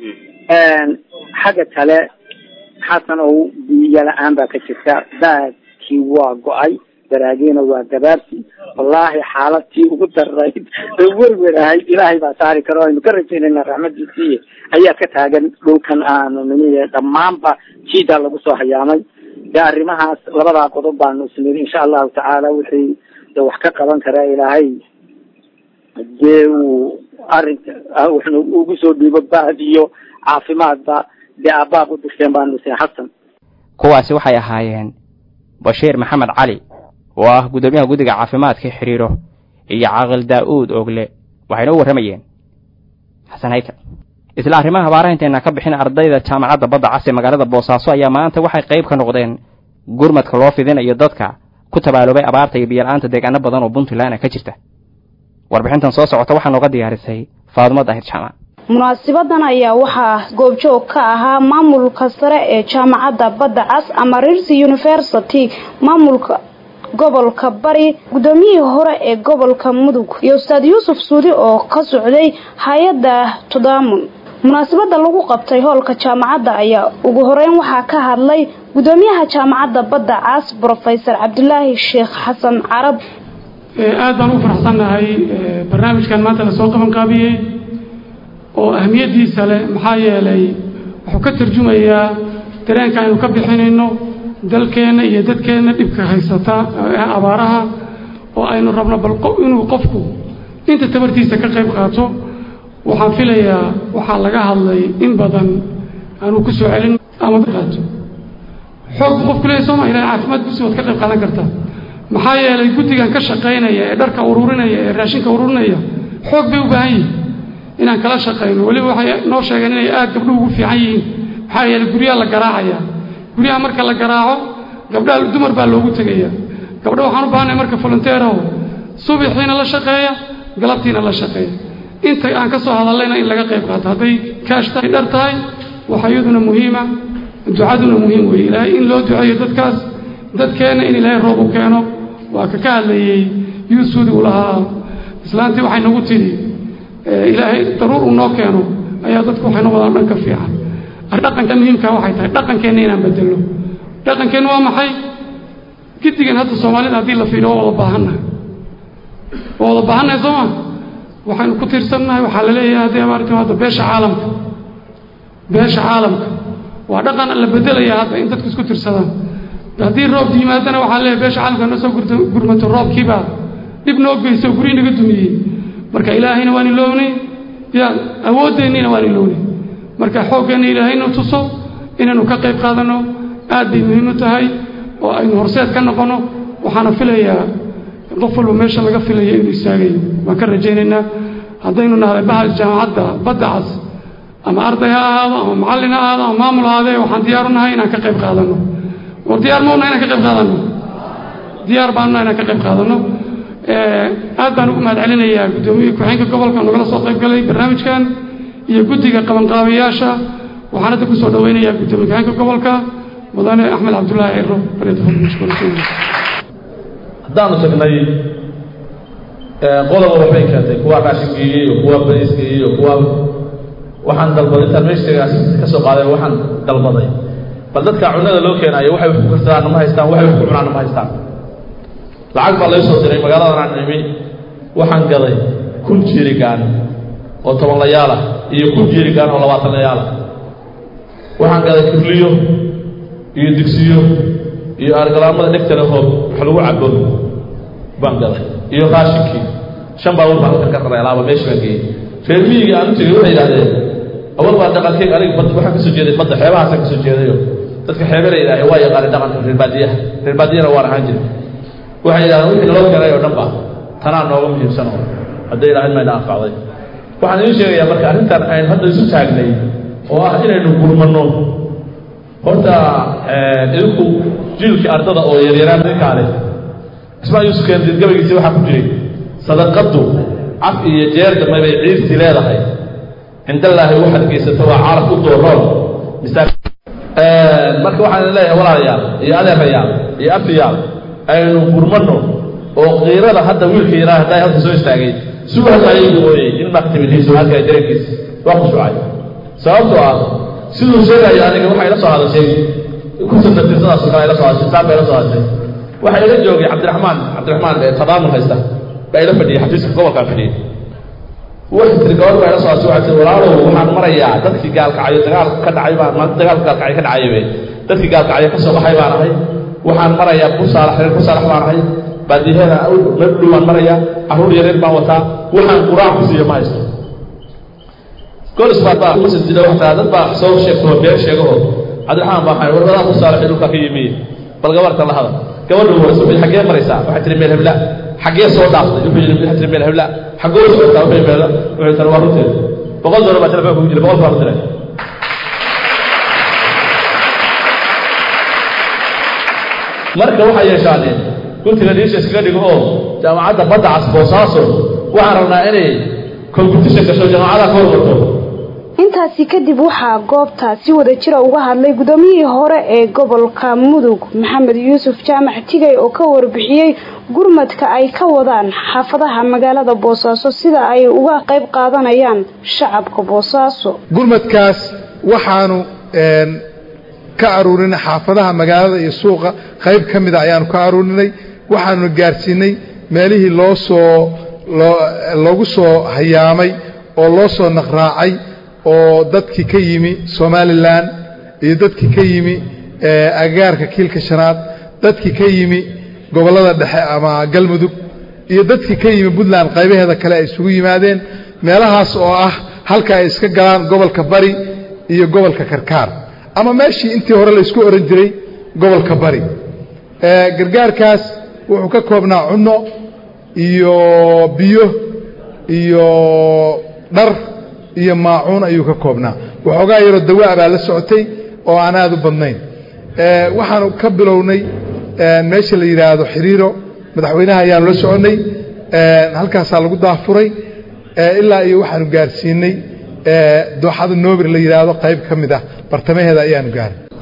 xagga kale xasan oo biyo la-aan baa ka jirta baadkii waa go-ay daraagiina waa gabaabsi wallahi xaaladtii ugu darayd ee werwer ahayd ilaahay baa saari karo aynu ka rajaynayna raxmadiisii ayaa ka taagan dhulkan aanu nimi dhammaanba jiida lagu soo hayaamay de arrimahaas labadaa qodob baanu isniri insha allahu tacaala wixii de wax ka qaban karaa ilaahay dee uu arrinka wuxnu ugu soo dhiibo baad iyo caafimaadba dee aabbaaq u dirteen baanu sin xasan kuwaasi waxay ahaayeen bashiir maxamed cali oo ah guddoomiyaha guddiga caafimaadka xiriiro iyo caaqil daa-uud ogle waxayna u warramayeen xasan haykal isla arrimaha habaaraha intayna ka bixin ardayda jaamacadda badda cas ee magaalada boosaaso ayaa maanta waxay qayb ka noqdeen gurmadka loo fidinayo dadka ku tabaaloobay abaarta iyo biyo-la-aanta deegaano badan oo puntland ka jirta warbixintan soo socota waxaa nooga diyaarisay faadumo daahir jaamac munaasibadan ayaa waxaa goobjoog ka ahaa maamulka sare ee jaamacadda badda cas ama rirsi university maamulka gobolka bari guddoomiyihii hore ee gobolka mudug iyo ustaad yuusuf suudi oo ka socday hay-adda tudaamun munaasabada lagu qabtay hoolka jaamacadda ayaa ugu horeyn waxaa ka hadlay guddoomiyaha jaamacadda badda cas brofesor cabdulaahi sheekh xasan carab aada baan u faraxsannahay barnaamijkan maanta lasoo qaban qaabiyey oo ahmiyaddiisa leh maxaa yeelay wuxuu ka tarjumayaa dareenka aynu ka bixinayno dalkeenna iyo dadkeenna dhibka haysata ee abaaraha oo aynu rabno bal inuu qofku inta tabartiisa ka qayb qaato waxaan filayaa waxaa laga hadlay in badan aanu ku soo celin ama qaato xoog bu qofku leeyahy sooma ilahay caafimaad busi waad ka qayb qaadan kartaa maxaa yeelay guddigan ka shaqaynaya ee dharka ururinaya ee raashinka ururinaya xoog bay u baahan yihin inaan kala shaqayno weliba waxay noo sheegeen inay aada gabdhuhu ugu fiican yihiin maxaa yeelay guryaha la garaacaya guryaha marka la garaaco gabdhaha dumar baa loogu tegaya gabdha waxaan u baahanay marka volunteeraho subixiina la shaqeeya galabtiina la shaqeeya inta aan ka soo hadallayna in laga qayb qaato hadday kaash tahay dhar tahay waxa iyaduna muhiima ducaduna muhiim weeye ilaahay in loo duceeyo dadkaas dadkeenna in ilaahay roob u keeno waa ka ka hadlayey yuusudi uu lahaa islaantii waxay nagu tidhi ilaahay daruur uu noo keeno ayaa dadku waxay noqdaan dhanka fiican dhaqanka muhiimka waxay tahay dhaqankeenna inaan bedelno dhaqankeenna waa maxay gidigan hadda soomaalida haddii la fiiriyo waa wada baahannahay waa wada baahannahay soo ma waxaynu ku tiirsannahay waxaa la leeyahay haddii abaartii hadda beesha caalamka beesha caalamka waa dhaqan la bedelaya hadda in dadku isku tirsadaan haddii roob yimaadana waxaa leeyahay beesha caalamka noo soo gurmato roobkiibaa dhib noo geyso guryi naga dumiyey marka ilaahayna waan ilownay ya awooddeennina waan ilownay marka xooggeenna ilaahayna tuso inaynu ka qayb qaadanno aad bay muhiim u tahay oo aynu horseed ka noqonno waxaana filayaa qof walba meesha laga filaya inuu istaagayo waan ka rajaynaynaa haddaynu nahay bahal jaamacadda badda cas ama arday ha ahaado ama macallin ha ahaado ama maamul ahaadee waxaan diyaaru nahay inaan ka qayb qaadanno war diyaar mauna inaan ka qayb qaadanno diyaar baanuna inaan ka qayb qaadanno aad baan ugu mahad celinayaa guddoomiye ku-xeenka gobolka nagala soo qayb galay barnaamijkan iyo guddiga qabanqaabayaasha waxaan hadda kusoo dhaweynayaa guddoomiye ku-xeenka gobolka mudane axmed cabdullaahi ciro haddaanu tagnay qodoba waxbay keentay kuwa raashingeeyey iyo kuwa bariisgeeyey iyo kuwa waxaan dalbaday intaan meeshagaas ka soo qaaday waxaan dalbaday bal dadka cunada loo keenayo waxay wax ku karsadaan ma haystaan waxay wax ku cunaana ma haystaan lacag baa lay soo diray magaaladan aan imi waxaan gaday kun jiirigaan oo toban layaalah iyo kun jiirigaan oo labaatan layaalah waxaan gaday kirliyo iyo digsiyo iyo argalaamada dhegtana hoob wax lagu cabo baan gaday iyo raashinkii shan baabuur baan halkan ka raray alaaba meesha baan geeyey reer miyiga aan u tegey waxay yidhahdeen awal baa dhaqankeyg aniga bad waxaan kasoo jeeday badda xeebahaasaan kasoo jeedayo dadka xeebela yidhaahe waa yaqaanay dhaqanka reer baadiyaha reer baadiyana waan ahaan jiray waxay yidhahdeen wixii naloo keenay oo dhan ba tanaa nooga muhiimsan oo hadday ilaahayn mayna anfacday waxaan idiin sheegayaa marka arrintan aynu hadda isu taagnay oo ah inaynu gurmanno horta idinku jiilkii ardada oo yaryaraan ninkaale ismaa yuusuf keendiid gabaygiisi waxaa ku jiray sadaqaddu caf iyo jeer dambe bay ciirsi leedahay cindallaahi waxaad geysato waa caraf u dooroon marka waxaan leeyahay walaalayaal iyo adeerayaal iyo abtiyaal aynu gurmanno oo qiirada hadda wiilka yaraa hadday halka soo istaagay suu hadlaayay buu ooyey in maktimidhiisu halka dareenkiisa waa khushuucay sababtoo ah siduu sheegayo aniga waxay la soo hadashay kusanatay sidaasoo kale ay la soo hadashay saan bay la soo hadashay waxaa ila joogay cabdiraxmaan cabdiraxmaan ee tadaamul haysta baa ila fadhiyey xafiiska gobolkaa fadhiyey waxay tiri gabadh baa ila soo hadashay waxay tiri walaalow waxaan marayaa dadkii gaalkacayo dagaal ka dhacay baan maanta dagaalka gaalkacyo ka dhacayo wey dadkii gaalkacyo ka soo baxay baan ahay waxaan marayaa kusaalax reer kusaalax baan ahay baadiyaheeda meel dhow baan marayaa carruur yareer baan wataa waxaan quraan ku siiyo ma haysto golis baa baa masjid jira waxtaa dad baa soo sheegto been sheegaho cabdiraxmaan baa war wadaa kusaalaxay dhulka ka yimi bal gabarta la hadal gabadhu warso xaggee maraysaa waxay tiri meel hebla xaggee soo dhaaftay wuxuu yidhi waxay tiri meel hebla xaggoo socotaa wuxuu meel wuxuu tiri waa runteed boqol doolar baa telefoonka ku jira boqol baa la diray marka waxay yeeshaaneen guntiga dhiisha iskaga dhigo oo jaamacadda badda cas boosaaso waxaan rabnaa inay competition gasho jaamacadaha ka hormarto intaasi kadib waxaa goobta si wada jira uga hadlay gudoomiyihii hore ee gobolka mudug maxamed yuusuf jaamac tigay oo ka warbixiyey gurmadka ay ka wadaan xaafadaha magaalada boosaaso sida ay uga qayb qaadanayaan shacabka boosaaso gurmadkaas waxaanu ka aruurinay xaafadaha magaalada iyo suuqa qayb ka mida ayaanu ka aruurinay waxaanuna gaarsiinay meelihii loo soo loogu soo hayaamay oo loo soo naqraacay oo dadkii ka yimi somalilan iyo dadkii ka yimi agagaarka kiilka shanaad dadkii ka yimi gobollada dhexe ama galmudug iyo dadkii ka yimi puntland qaybaheeda kale ay isugu yimaadeen meelahaas oo ah halka ay iska galaan gobolka bari iyo gobolka karkaar ama meeshii intii hore laysku oran jiray gobolka bari gargaarkaas wuxuu ka koobnaa cunno iyo biyo iyo dhar iyo maacuun ayuu ka koobnaa waxoogaa yaroo dawaa baa la socotay oo aan aad u badnayn waxaanu ka bilownay meesha la yidhaahdo xiriiro madaxweynaha ayaanu la soconnay halkaasaa lagu daafuray ilaa iyo waxaanu gaarsiinay dooxada noobir la yidhaahdo qayb ka mid ah bartamaheeda ayaanu gaaray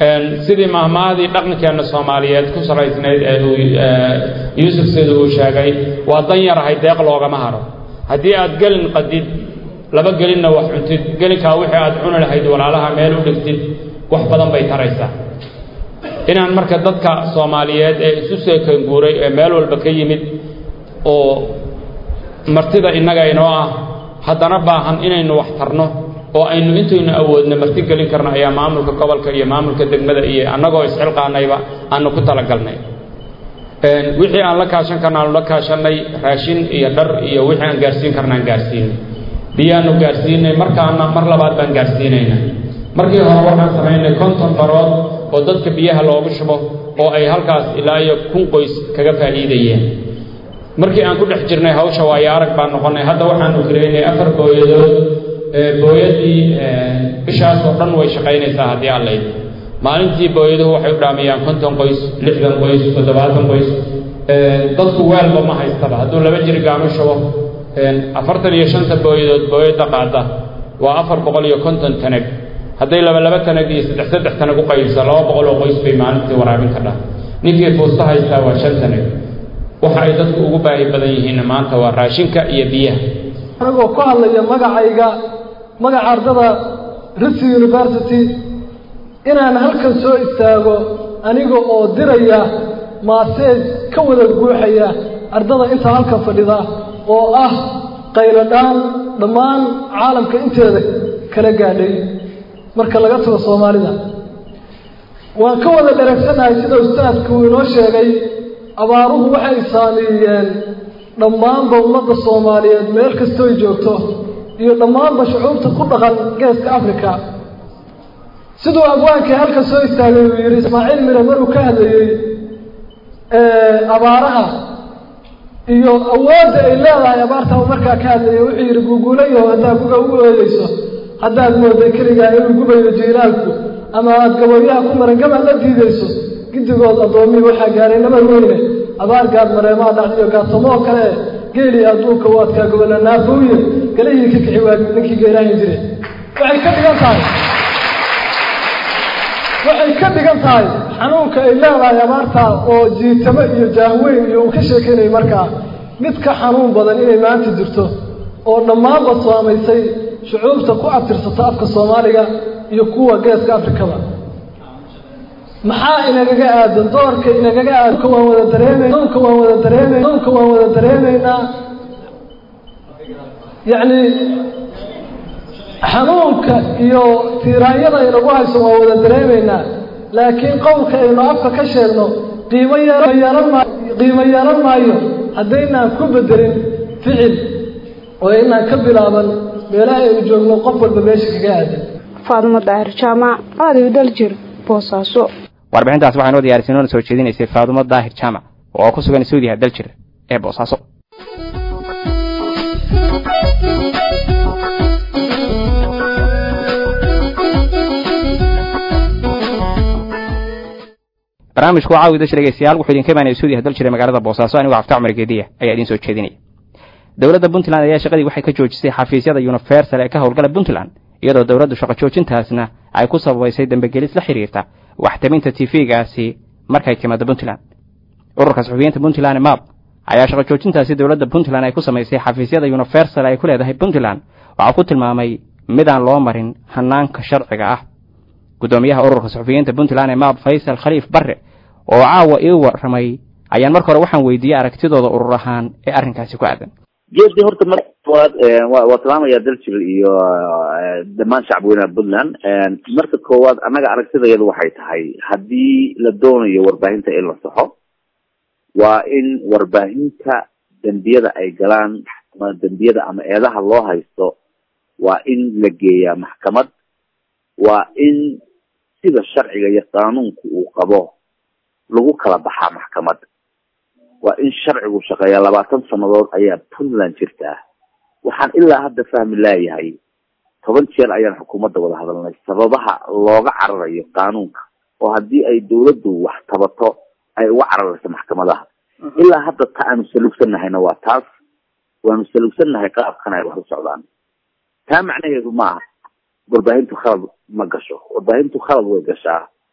sidii mahmaadii dhaqankeena soomaaliyeed ku saraysnayd ee uu yuusuf sida uu sheegay waa dan yarahay deeq loogama haro haddii aad gelin qadid laba gelinna wax cuntid gelinkaa wixii aad cuni lahayd walaalaha meel u dhigtid wax badan bay taraysaa inaan marka dadka soomaaliyeed ee isu seekan guuray ee meel walba ka yimid oo martida innaga inoo ah haddana baahan inaynu wax tarno oo aynu intaynu awoodna marti gelin karno ayaa maamulka gobolka iyo maamulka degmada iyo annagoo isxilqaanayba aanu ku talagalnay wixii aan la kaashan karna aanu la kaashanay raashin iyo dhar iyo wixii aan gaarsiin karna aan gaarsiinay biyaanu gaarsiinay markaana mar labaad baan gaarsiinayna markii hore waxaan samaynay konton barood oo dadka biyaha loogu shubo oo ay halkaas ilaa iyo kun qoys kaga faa'iidayeen markii aan ku dhex jirnay hawsha waayo arag baan noqonnay hadda waxaanu gareynay afar booyadood booyadii bishaas oo dhan way shaqaynaysaa haddii aan layd maalintii booyaduhu waxay u dhaamayaan konton qoys lixdan qoys toddobaatan qoys dadku weelba ma haystaba hadduu laba jirigaanu shubo afartan iyo shanta booyadood booyadda qaada waa afar boqol iyo konton tanag hadday laba laba tanag iyo saddex saddex tanag u qaybsa laba boqol oo qoys bay maalintii waraabin kadhaa ninkii fuusta haystaa waa shan tanag waxa ay dadku ugu baahi badan yihiinna maanta waa raashinka iyo biyaha anagoo ku hadlaya magacayga magaca ardada risi university inaan halkan soo istaago aniga oo diraya maaseej ka wada guuxaya ardada inta halkan fadhida oo ah qayladhaan dhammaan caalamka inteeda kala gaadhay marka laga tago soomaalida waan ka wada dharagsannahay sida ustaadku uu inoo sheegay abaaruhu waxay saameeyeen dhammaanba ummadda soomaaliyeed meel kastooy joogto iyo dhammaanba shucuubta ku dhaqan geeska africa siduu abwaankii halka soo istaagay uu yidhi ismaaciil mire maruu ka hadlayey abaaraha iyo awoodda ay leedahay abaarta uu markaa ka hadlayay wuxuu yidhi guuguulayaho haddaad guga u ooyeyso haddaad mooday keligaa inuu gubayo jiilaalku ama aada gaboyaha ku marangamaad la diidayso giddigood addoommihii waxaa gaaray nabar weyne abaar gaad mareemaha dhacdiyo gaadsamoo kale geelii adduunka u adkaa gobolla naafooye galihii ka kixi waa ninkii geeraahin jire waxay ka dhigan tahay waxay ka dhigan tahay xanuunka ay leedahay abaartaa oo jiitamo iyo jaahweyn iyo uu ka sheekeynayay markaa mid ka xanuun badan inay maanta jirto oo dhammaanba saamaysay shucuubta ku abtirsato afka soomaaliga iyo kuwa geeska afrikada maxaa inagaga aadan doorka inagaga aadanka waan wada dareemayna doonka waan wada dareemayna doonka waan wada dareemaynaa yacni xanuunka iyo tiiraanyada inagu hayso waan wada dareemaynaa laakiin qowlka aynu afka ka sheegno qiimo yeelan maayo qiimo yeelan maayo haddaynaan ku bedelin ficil oo inaan ka bilaaban meelaha aynu joogno qof walba meesha kaga aadan faadimo daahir jaamac raadiyo daljir boosaaso warbixintaas waxaa inoo diyaarisay noona soo jeedinaysay faadumo daahir jaamac oo ku sugan suudiha daljir ee boosaaso barnaamijku waa caawida dhegeystayaal wuxuu idinka imaanaya suudiha daljir ee magaalada boosaaso anigoo cafta cumar geediya ayaa idiin soo jeedinaya dowladda puntland ayaa shaqadii waxay ka joojisay xafiisyada universal ee ka howlgala puntland iyadoo dowladdu shaqo joojintaasna ay ku sababaysay dambegelis la xiriirta waxtabinta tv-gaasi markay timaado puntland ururka saxufiyiinta puntland map ayaa shaqo joojintaasi dowladda puntland ay ku samaysay xafiisyada universal ay ku leedahay puntland waxaa ku tilmaamay midaan loo marin hanaanka sharciga ah guddoomiyaha ururka saxufiyiinta puntland ee map faysal khaliif barre oo caawa ii warramay ayaan marka hore waxaan weydiiyey aragtidooda urur ahaan ee arrinkaasi ku aadan geedi horta mar koowaad waa salaamaya daljir iyo dhammaan shacabweynaha puntland marka koowaad annaga aragtidayadu waxay tahay haddii la doonayo warbaahinta in la saxo waa in warbaahinta dembiyada ay galaan ama dembiyada ama eedaha loo haysto waa in la geeyaa maxkamad waa in sida sharciga iyo qaanuunku uu qabo lagu kala baxaa maxkamad waa in sharcigu shaqeeyaa labaatan sanadood ayaa puntland jirtaa waxaan ilaa hadda fahmi laayahay toban jeer ayaan xukuumadda wada hadalnay sababaha looga cararayo qaanuunka oo haddii ay dawladdu wax tabato ay uga cararayso maxkamadaha ilaa hadda ta aanu salugsannahayna waa taas waanu salugsannahay qaabkan ay wax u socdaan taa macnaheedu maaha warbaahintu khalad ma gasho warbaahintu khalad way gashaa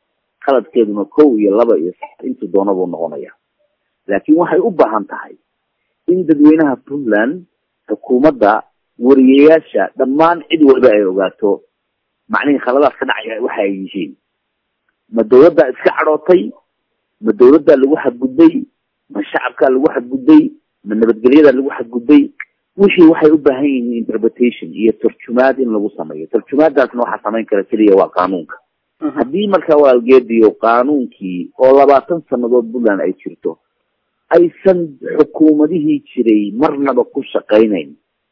khaladkeeduna kow iyo laba iyo sax intuu doona buu noqonaya laakiin waxay u baahan tahay in dadweynaha puntland xukuumadda wariyayaasha dhammaan cid walba ay ogaato macnihii khaladaad ka dhacaya waxa ay yihiin ma dawladdaa iska cadhootay ma dawladdaa lagu xadgudbay ma shacabkaa lagu xadgudbay ma nabadgelyadaa lagu xadgudbay wixii waxay u baahan yihiin interpretation iyo tarjumaad in lagu sameeyo tarjumaadaasna waxaa samayn kara keliya waa qaanuunka haddii markaa walaalgeediyo qaanuunkii oo labaatan sanadood puntland ay jirto aysan xukuumadihii jiray marnaba ku shaqaynayn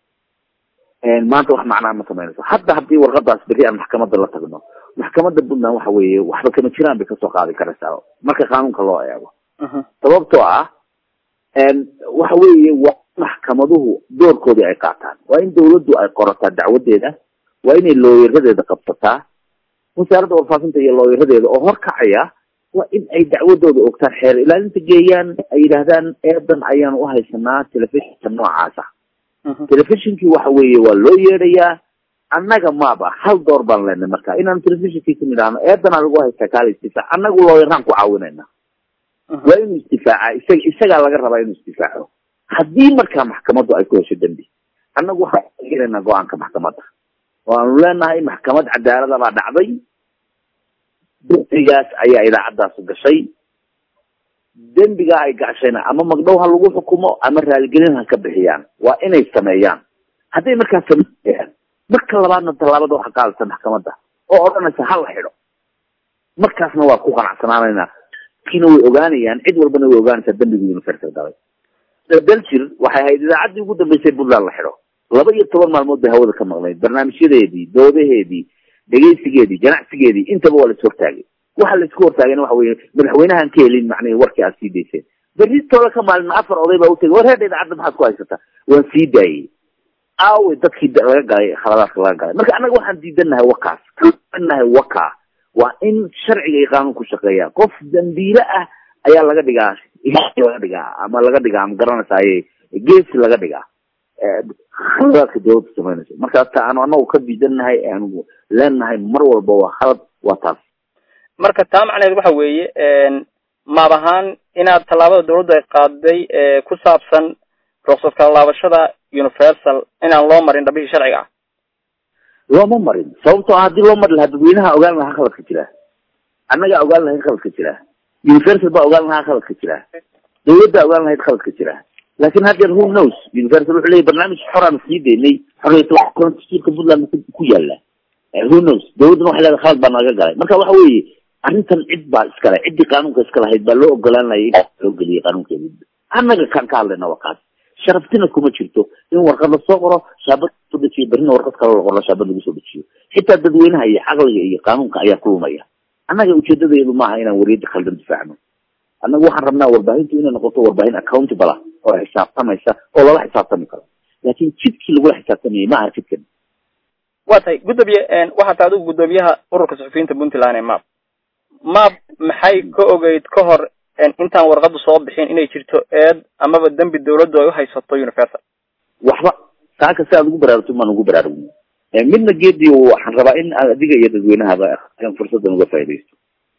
maanta wax macnaa ma samaynayso hadda haddii warqadaas berri aan maxkamadda la tagno maxkamadda puntland waxa weeye waxba kama jiraan bay kasoo qaadi karaysaa marka qaanuunka loo eego sababtoo ah waxa weeye waa maxkamaduhu doorkoodii ay qaataan waa in dawladdu ay qorataa dacwadeeda waa inay looyaradeeda qabsataa wasaaradda warfaafinta iyo looyaradeeda oo horkacaya waa in ay dacwadooda ogtaan xeer ilaalinta geeyaan ay yidhaahdaan eedan ayaanu uhaysanaa telefishinka noocaasa telefishinkii waxa weeye waa loo yeedhayaa annaga maaba hal door baan leenay marka inaan telefishinkiisa nidhaahno eedanaa lagu haystaa kaala istifaac annagu looyaraan ku caawinayna waa inuu isdifaaca isaga isagaa laga rabaa inuu isdifaaco haddii markaa maxkamaddu ay ku hesho dembi annagu waxaan taageeraynaa go-aanka maxkamadda oo aanu leenahay maxkamad cadaalada baa dhacday dembigaas ayaa idaacaddaas gashay dembigaa ay gashayna ama magdhow ha lagu xukumo ama raaligelin ha ka bixiyaan waa inay sameeyaan hadday markaa sameeyaan marka labaadna tallaabada waxa qaadaysa maxkamadda oo odhanaysa ha la xidho markaasna waa ku qanacsanaanaynaa kiina way ogaanayaan cid walbana way ogaanaysaa dembigu universal galay daljir waxay ahayd idaacaddii ugu dambeysay puntland la xidho laba iyo toban maalmood bay hawada ka maqnayd barnaamijyadeedii doodaheedii dhegeysigeedii ganacsigeedii intaba waa la is hortaagay waxa la isku hortaagayna waxa weye madaxweynahan ka helin macnihi warkii aad sii dayseen berritooda ka maalin afar oday baa utagay war heedha idaacadda maxaad ku haysataa waan sii daayey aawe dadkii laga galay khaladaadka laga galay marka annaga waxaan diidanahay wakaas nahay waka waa in sharciga iyo qaanuun ku shaqeeya qof dambiile ah ayaa laga dhigaa laga dhigaa ama laga dhigaa ma garanaysaye geesi laga dhigaa khaladaadka dawladda samaynayso marka ta aanu anagu ka diidanahay aanu leenahay mar walba waa khalad waa taas marka taa macnaheed waxa weeye maab ahaan inaad tallaabada dawladdu ay qaaday ku saabsan ruksad kala laabashada universal inaan loo marin dhabihii sharciga ah looma marin sababtoo ah haddii loo mari lahaa dadweynaha ogaan lahaa khaladka jira annagaa ogaan lahayd khaladka jira universal baa ogaan lahaa khaladka jira dawladdaa ogaan lahayd khaladka jira laakin haddeer who knows universal wuxuu leeyahy barnaamij xoraan sii daynay xoriyatulka puntland ku yaala who knows dawladduna waxay leedahay khalad baa naga galay marka waxa weeye arrintan cid baa iskale ciddii qaanuunka iska lahayd baa loo ogolaan layay in loo geliyay qaanuunkeedi annaga kaan ka hadlayna waa kaas sharaftina kuma jirto in warqad lasoo qoro shaabad soo dejiyo berrina warqad kale la qoro shaabad lagu soo dejiyo xitaa dadweynaha iyo caqliga iyo qaanuunka ayaa ku lumaya annaga ujeedadeedu maaha inaan wariyadda khaldan difaacno annaga waxaan rabnaa warbaahintu inay noqoto warbaahin accountable ah oo xisaabtamaysa oo lala xisaabtami karo laakin jidkii lagula xisaabtamayay ma aha jidkan waa tahay gudoomiye waxaa tahay adigu guddoomiyaha ururka suxufiyiinta puntland ee map map maxay ka ogeyd ka hor intaan warqadu soo bixin inay jirto eed amaba dembi dawladdu ay uhaysato universal waxba saaka si aad ugu baraarugto maan ugu baraarugno midna geedi waxaan rabaa in adiga iyo dadweynahaba fursadan uga faaidaysto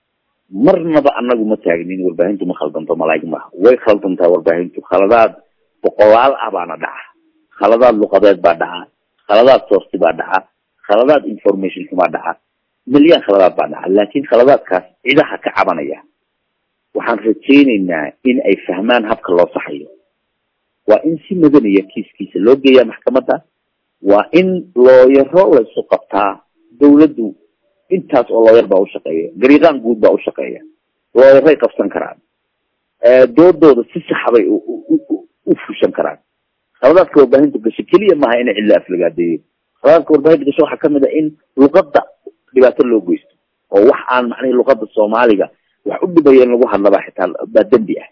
marnaba anagu ma taagnin warbaahintu ma khaldanto malaa'ig maaha way khaldantaa warbaahintu khaladaad boqolaal ah baana dhaca khaladaad luqadeed baa dhaca khaladaad soorti baa dhaca khaladaad informationka baa dhaca milyan khaladaad baa dhaca laakin khaladaadkaas cidaha ka cabanaya waxaan rajaynaynaa in ay fahmaan habka loo saxayo waa in si madaniya kiiskiisa loo geeyaa maxkamadda waa in looyaro laysu qabtaa dawladdu intaas oo looyar baa ushaqeeya gariiqaan guud baa ushaqeeya looyaray qabsan karaan doodooda si saxa bay u fushan karaan khaladaadka warbaahinta gasho keliya maaha ina cidla aflagaadeeyo khaladaadka warbaahinta gasho waxaa kamid a in luqadda dhibaato loo geysto oo wax aan macnahi luqada soomaaliga wax u dhibaya in lagu hadlabaa xitaa baa dembi ah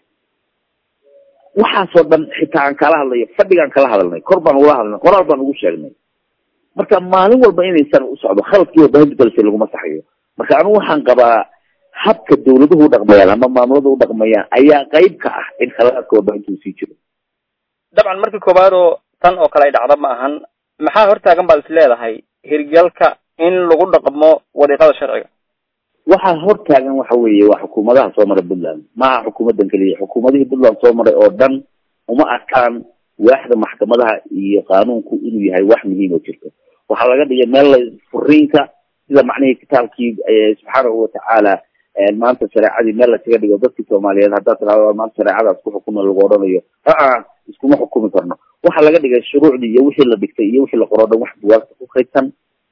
waxaasoo dhan xitaa aan kala hadlayo fadhigaan kala hadalnay kor baan ugula hadalnay qoraal baan ugu sheegnay marka maalin walba inaysan u socdo khaladkii warbaahinta galsay laguma saxayo marka anigu waxaan qabaa habka dawladuhu udhaqmayaan ama maamulada udhaqmayaan ayaa qayb ka ah in khaladaadka warbaahinta uu sii jiro dabcan markii koowaad oo tan oo kale ay dhacda ma ahan maxaa hortaagan baad is leedahay hirgalka in lagu dhaqmo wadiiqada sharciga waxaa hortaagan waxa weeye waa xukuumadaha soo maray puntland maaha xukuumadan keliya xukuumadihii puntland soo maray oo dhan uma arkaan waaxda maxkamadaha iyo qaanuunku inuu yahay wax muhiim oo jirto waxaa laga dhigay meel la furiinka sida macnihii kitaabkii subxaanahu watacaala maanta shareecadii meel laskaga dhigo dadkii soomaaliyeed haddaad tirahdo maanta shareecadaas ku xukuma lagu odhanayo aa iskuma xukumi karno waxaa laga dhigay shuruucdii iyo wixii la dhigtay iyo wixii la qoro dhan wax buwaagta ku kaydsan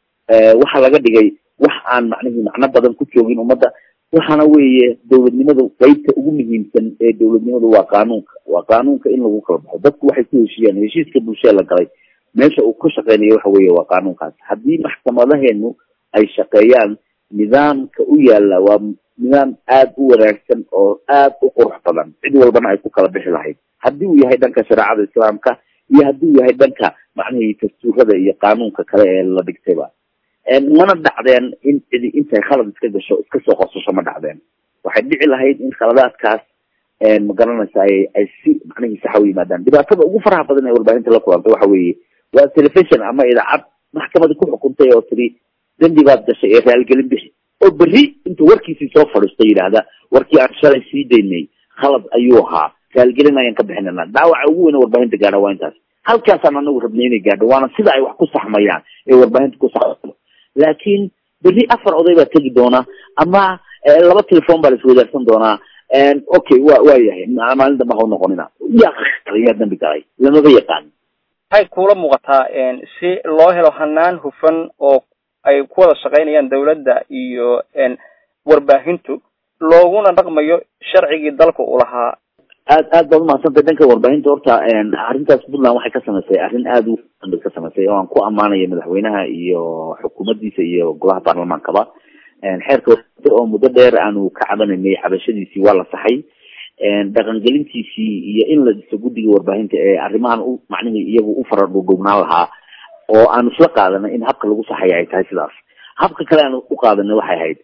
waxaa laga dhigay wax aan macnihii macno badan ku joogin ummadda waxaana weeye dowladnimadu qeybta ugu muhiimsan ee dowladnimadu waa qaanuunka waa qaanuunka in lagu kala baxo dadku waxay ku heshiiyaan heshiiska bulshada la galay meesha uu ka shaqeynayo waxa weeye waa qaanuunkaas haddii maxkamadaheenu ay shaqeeyaan nidaamka u yaala waa nidaam aada u wanaagsan oo aada u qurux badan cid walbana ay ku kala bixi lahayd haddii uu yahay dhanka shareecada islaamka iyo haddii uu yahay dhanka macnihii dastuurada iyo qaanuunka kale ee la dhigtayba mana dhacdeen in cidi intay khalad iska gasho iska soo qosasho ma dhacdeen waxay dhici lahayd in khaladaadkaas ma garanaysa ay ay si macnihii saxa u yimaadaan dhibaatada ugu faraha badan ee warbaahinta la kulantay waxa weeye waa telefishon ama idaacad maxkamadi ku xukuntay oo tiri dembi baad gashay ee raalgelin bixi oo berri intuu warkiisii soo fadhiisto yidhaahda warkii aan shalay sii daynay khalad ayuu ahaa raalgelin ayaan ka bixinana dhaawaca ugu weyn warbaahinta gaadha waa intaas halkaasaan anagu rabnay inay gaadho waana sida ay wax ku saxmayaan ee warbaahinta ku saxmayo laakiin berri afar oday baa tegi doona ama laba telefon baa la iswadaarsan doonaa okay wa waa yahay maalin dambe ha noqonina yaa yaa dambi galay lamaba yaqaan waxay kuula muuqataa si loo helo hanaan hufan oo ay ku wada shaqaynayaan dawladda iyo warbaahintu looguna dhaqmayo sharcigii dalka uu lahaa aad aad baad umahadsantay dhanka warbaahinta horta arrintaas puntland waxay ka samaysay arrin aada u bay ka samaysay oo aan ku ammaanaya madaxweynaha iyo xukuumaddiisa iyo golaha baarlamaankaba xeerka oo muddo dheer aanu ka cabanaynay cabashadiisii waa la saxay dhaqangelintiisii iyo in la dhiso guddiga warbaahinta ee arrimahan u macnihii iyagu u fara dhuudhuubnaan lahaa oo aanu isla qaadanay in habka lagu saxaya ay tahay sidaas habka kale aanu u qaadanay waxay ahayd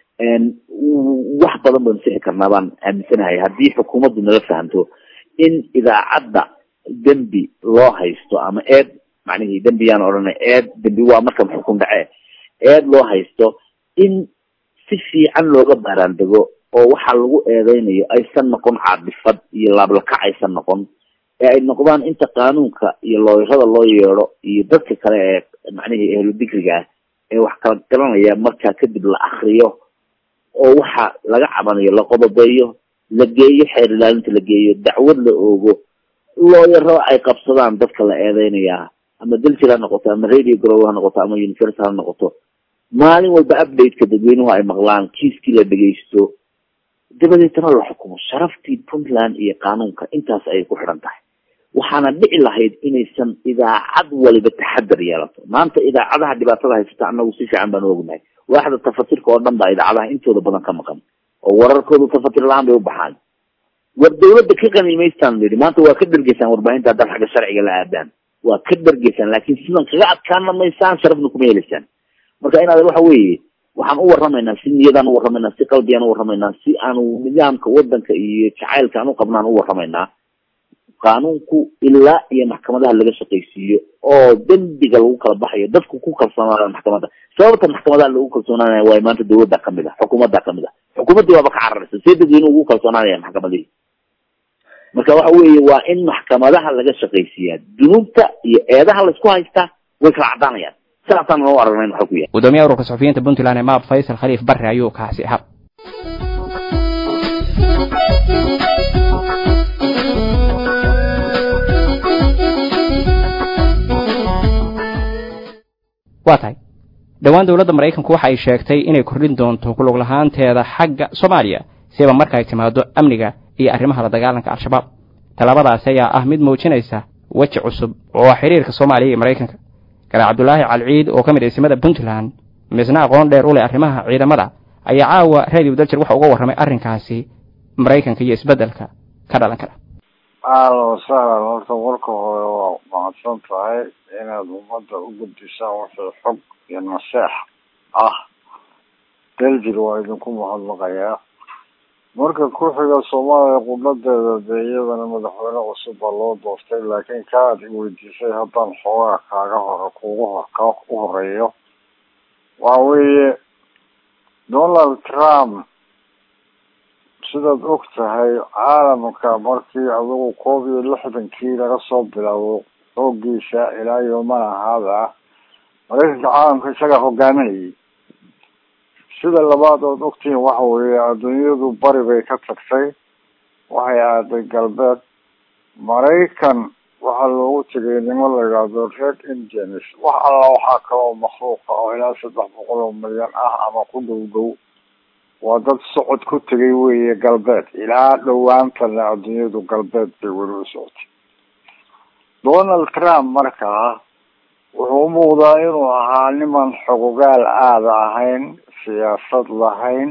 wax badan baynu sixi karnaa baan aaminsanahay haddii xukuumaddu nala fahamto in idaacadda dembi loo haysto ama eed macnihii dembi yaan odhanay eed dembi waa marka xukun dhace eed loo haysto in si fiican looga baaraandego oo waxaa lagu eedeynayo aysan noqon caadifad iyo laablakac aysan noqon ee ay noqdaan inta qaanuunka iyo looyarada loo yeedho iyo dadka kale ee macnihii ehlu digriga ah ee wax kala garanaya markaa kadib la akriyo oo waxa laga cabanayo la qodobeeyo la geeyo xeer ilaalinta la geeyo dacwad la oogo looyaro ay qabsadaan dadka la eedeynayaa ama daljir ha noqoto ama radio grow ha noqoto ama university ha noqoto maalin walba updateka dadweynuhu ay maqlaan kiiskii la dhegeysto dabadeetana la xukumo sharaftii puntland iyo qaanuunka intaas ayay ku xidhan tahay waxaana dhici lahayd inaysan idaacad waliba taxadar yeelato maanta idaacadaha dhibaatada haysata anagu si fiican baan ognahay waaxda tafatirka oo dhan baa idaacadaha intooda badan ka maqan oo wararkoodu tafatir la-aan bay u baxaan war dawladda ka qaniimaystaan yidhi maanta waa ka dhergeysaan warbaahinta haddaad xagga sharciga la aadaan waa ka dhergeysaan laakiin sidan kaga adkaana maysaan sharafna kuma helaysaan marka inaad waxa weeye waxaan u waramaynaa si niyadaan u waramaynaa si qalbiyaan u waramaynaa si aanu nidaamka wadanka iyo jacaylka aan u qabnaan u waramaynaa qaanuunku ilaa iyo maxkamadaha laga shaqaysiiyo oo dembiga lagu kala baxayo dadku ku kalsoonaadaan maxkamadda sababta maxkamadaha lagu kalsoonaanaya waay maanta dawladda kamid ah xukuumadda kamid ah xukuumaddii waaba ka cararaysa see dadweynuhu ugu kalsoonaanaya maxkamadihii marka waxa weeye waa in maxkamadaha laga shaqaysiiyaa dunuubta iyo eedaha laisku haystaa way kala caddaanayaan sidaasaan noo aragnayn waxa ku yahay gudoomiyaha ururka suxufiyiinta puntland ee maab faysal khaliif barre ayuu kaasi ahaa waa tahay dhowaan dowladda maraykanku waxa ay sheegtay inay kordhin doonto kulug lahaanteeda xagga soomaaliya siba marka ay timaado amniga iyo arrimaha la dagaalanka al-shabaab tallaabadaasi ayaa ah mid muujinaysa weji cusub oo xiriirka soomaaliya iyo maraykanka garaa cabdulaahi calciid oo ka mid isimada puntland misna aqoon dheer u leh arrimaha ciidamada ayaa caawa radio daljir waxa uga warramay arrinkaasi maraykanka iyo isbeddelka ka dhalan kara ahlan wasahlan horta marka hore waa mahadsan tahay inaad ummadda u gudbisaan wixii xog iyo naseex ah daljir waa idinku mahadnaqayaa marka ku-xiga soomaaliya qudhadeeda dee iyadana madaxweyne cusub baa loo doortay laakiin ka aad i weydiisay haddaan xoogaa kaaga hore kuugu hor ka u horeeyo waxa weeye donald trump sidaad og tahay caalamka markii adugu koob iyo lixdankii laga soo bilaabo xoogiisa ilaa yoomana haada maraykanka caalamka isagaa hogaaminayay sida labaad ood ogtihiin waxa weeye adduunyadu bari bay ka tagtay waxay aaday galbeed maraykan waxaa loogu tegay nimo la yidhaahdo red indians wax alla waxaa kaloo makhluuqa oo ilaa saddex boqol oo milyan ah ama ku dhow dhow waa dad socod ku tegay weeye galbeed ilaa dhowaantana adduunyadu galbeed bay weli u socotay donald trump markaa wuxuu umuuqdaa inuu ahaa niman xogogaal aada ahayn siyaasad lahayn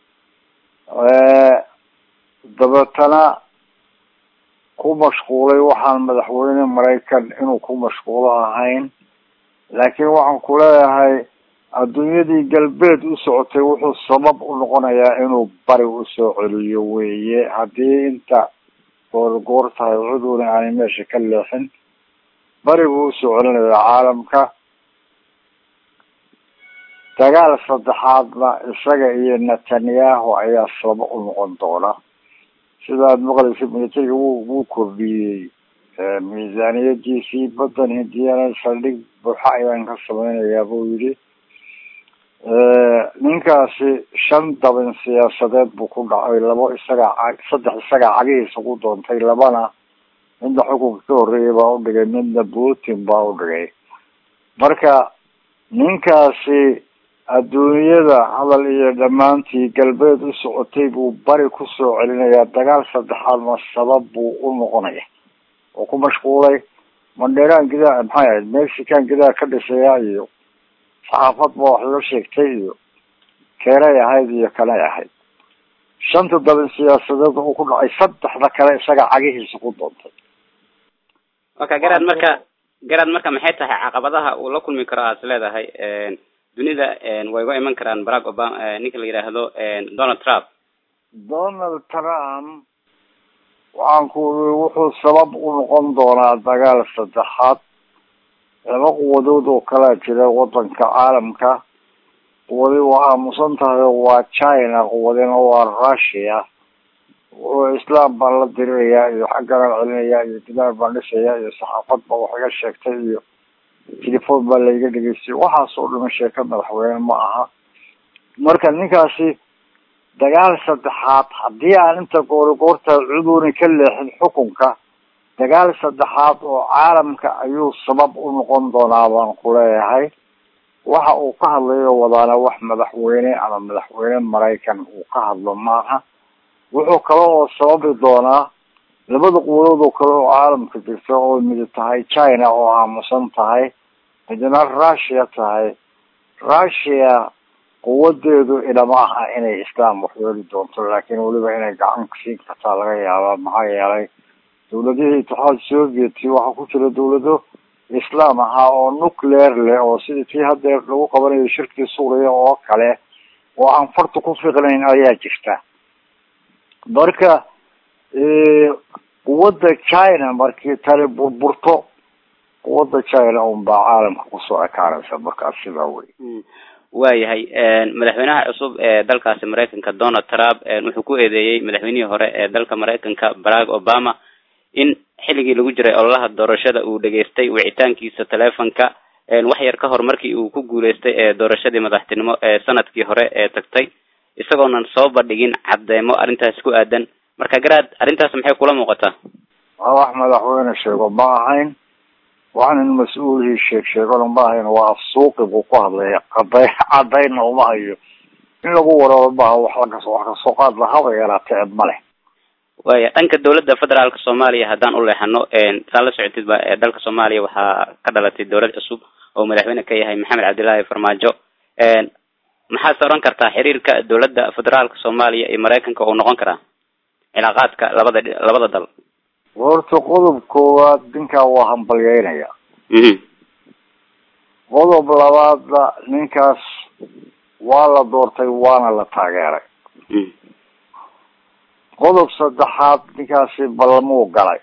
dabeetana ku mashquulay waxaan madaxweyne maraykan inuu ku mashquulo ahayn laakiin waxaan ku leeyahay adduunyadii galbeed u socotay wuxuu sabab u noqonayaa inuu bari usoo celiyo weeye haddii inta goorgoor tahay cuduna aanay meesha ka leexin bari buu usoo celinayaa caalamka dagaal saddexaadna isaga iyo netanyahu ayaa sabab u noqon doona sidaad maqlaysa militariga wuu wuu kordhiyey miisaaniyadiisii badan hindiyana saldhig buuxa ayaan ka sameynayaa buu yidhi ninkaasi shan dabin siyaasadeed buu ku dhacay labo isagaa saddex isagaa cagihiisa ku doontay labana midna xukunka ka horreeyay baa udhigay midna putin baa udhigay marka ninkaasi adduunyada hadal iyo dhammaantii galbeed u socotay buu bari kusoo celinayaa dagaal saddexaadna sabab buu u noqonaya oo ku mashquulay mandheeraan gidaa maxay ahayd mexican gidaa ka dhisaya iyo saxaafad ba wax loo sheegtay iyo keenay ahayd iyo kanay ahayd shanta dabin siyaasadeed uu ku dhacay saddexda kale isaga cagihiisa ku doontay waka garaad marka garaad marka maxay tahay caqabadaha uu la kulmi karo aad is leedahay dunida way uga iman karaan barack obama ninka la yidhaahdo donald trump donald trump waxaan ku uri wuxuu sabab u noqon doonaa dagaal saddexaad laba quwadood oo kalaa jira wadanka caalamka quwadi waa aamusan tahay waa china quwadina waa russia wuxuu islam baan la dirirayaa iyo xagganaan celinayaa iyo gidaar baan dhisayaa iyo saxaafad ba wax iga sheegtay iyo telefon baa laiga dhegeystay waxaas oo dhama sheeka madaxweyne ma aha marka ninkaasi dagaal saddexaad haddii aan inta goorigoorta cuduuna ka leexin xukunka dagaal saddexaad oo caalamka ayuu sabab u noqon doonaa baan ku leeyahay waxa uu ka hadlayo wadaana wax madaxweyne ama madaxweyne maraykan uu ka hadlo maaha wuxuu kale oo sababi doonaa labada quwadood oo kale oo caalamka jirta oo midi tahay china oo aamusan tahay midna russia tahay russia quwadeedu ilama aha inay islam waxyeeli doonto laakiin weliba inay gacan siin kartaa laga yaabaa maxaa yeelay dawladihii itixaad soviet waxaa ku jira dawlado islam ahaa oo nuclear leh oo sidii tii hadeer lagu qabanayo shirkii suuriya oo kale oo aan farta ku fiqnayn ayaa jirta marka quwadda china markii tani burburto quwadda china un baa caalamka kusoo ekaanaysa markaas sidaa wey waayahay madaxweynaha cusub ee dalkaasi maraykanka donald trump wuxuu ku eedeeyey madaxweynihii hore ee dalka maraykanka barack obama in xilligii lagu jiray ololaha doorashada uu dhageystay wicitaankiisa telefonka wax yar ka hor markii uu ku guuleystay ee doorashadii madaxtinimo ee sanadkii hore ee tagtay isagoonan soo bandhigin caddeemo arrintaas ku aadan marka garaad arrintaas maxay kula muuqataa waa wax madaxweyne sheego ma ahayn waxaan in mas-uulihii sheeg sheegona ma ahayn waa afsuuqi buu ku hadlaya caday cadayna uma hayo in lagu wararo maaha wax lakas wax kasoo qaad lahaba yaraatee eb ma leh waya dhanka dawladda federaalka soomaaliya haddaan u leexano saa la socotid ba dalka soomaaliya waxaa ka dhalatay dawlad cusub oo madaxweyne ka yahay maxamed cabdillaahi farmaajo maxaad se oran kartaa xiriirka dawladda federaalka soomaaliya iyo maraykanka uu noqon karaa cilaaqaadka labada labada dal horta qodob koowaad ninkaa waa hambalyeynaya qodob labaadna ninkaas waa la doortay waana la taageeray qodob saddexaad ninkaasi ballamuu galay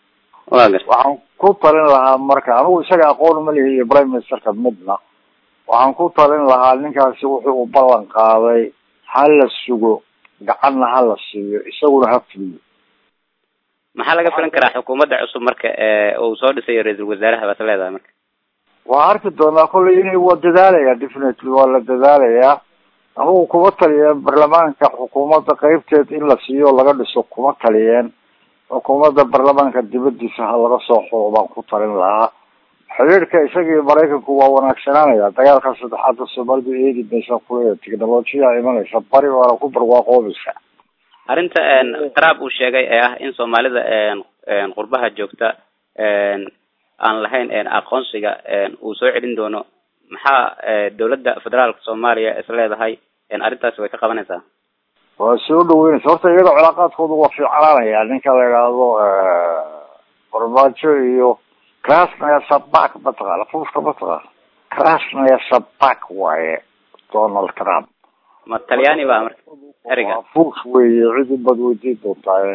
waxaan ku talin lahaa marka anigu isaga aqoon ma lihi iyo prime ministerka midna waxaan ku talin lahaa ninkaasi wuxuu u ballan qaaday ha la sugo gacanna ha la siiyo isaguna ha fuliyo maxaa laga filan karaa xukuumadda cusub marka uu soo dhisayo ra-iisul wasaaraha baad leedahay marka waa arki doonaa kolley inay waa dadaalaya definitely waa la dadaalayaa anugu kuma taliyeen baarlamaanka xukuumadda qeybteed in la siiyo laga dhiso kuma taliyeen xukuumadda baarlamaanka dibadiisa ha laga soo xulo baan ku talin lahaa xiriirka isaga iyo maraykanku waa wanaagsanaanaya dagaalka saddexaadda soomaalidu eedi maysa kuleeya technolojiya imanaysa bari waana ku barwaaqoobaysa arrinta qaraab uu sheegay ee ah in soomaalida qurbaha joogta aan lahayn aqoonsiga uu soo celin doono maxaa dawladda federaalka soomaaliya is leedahay arrintaasi way ka qabanaysaa waa soo dhaweynaysa horta iyada cilaaqaadkoodu waa fiicnaanaya ninka la idhaahdo farmaajo iyo krasnaya sabak mataqaana fuuska mataqaana krasnaya sabak waaye donald trump ma talyaani ba marka eriga fuus weeye cid ubad weydiin doontaa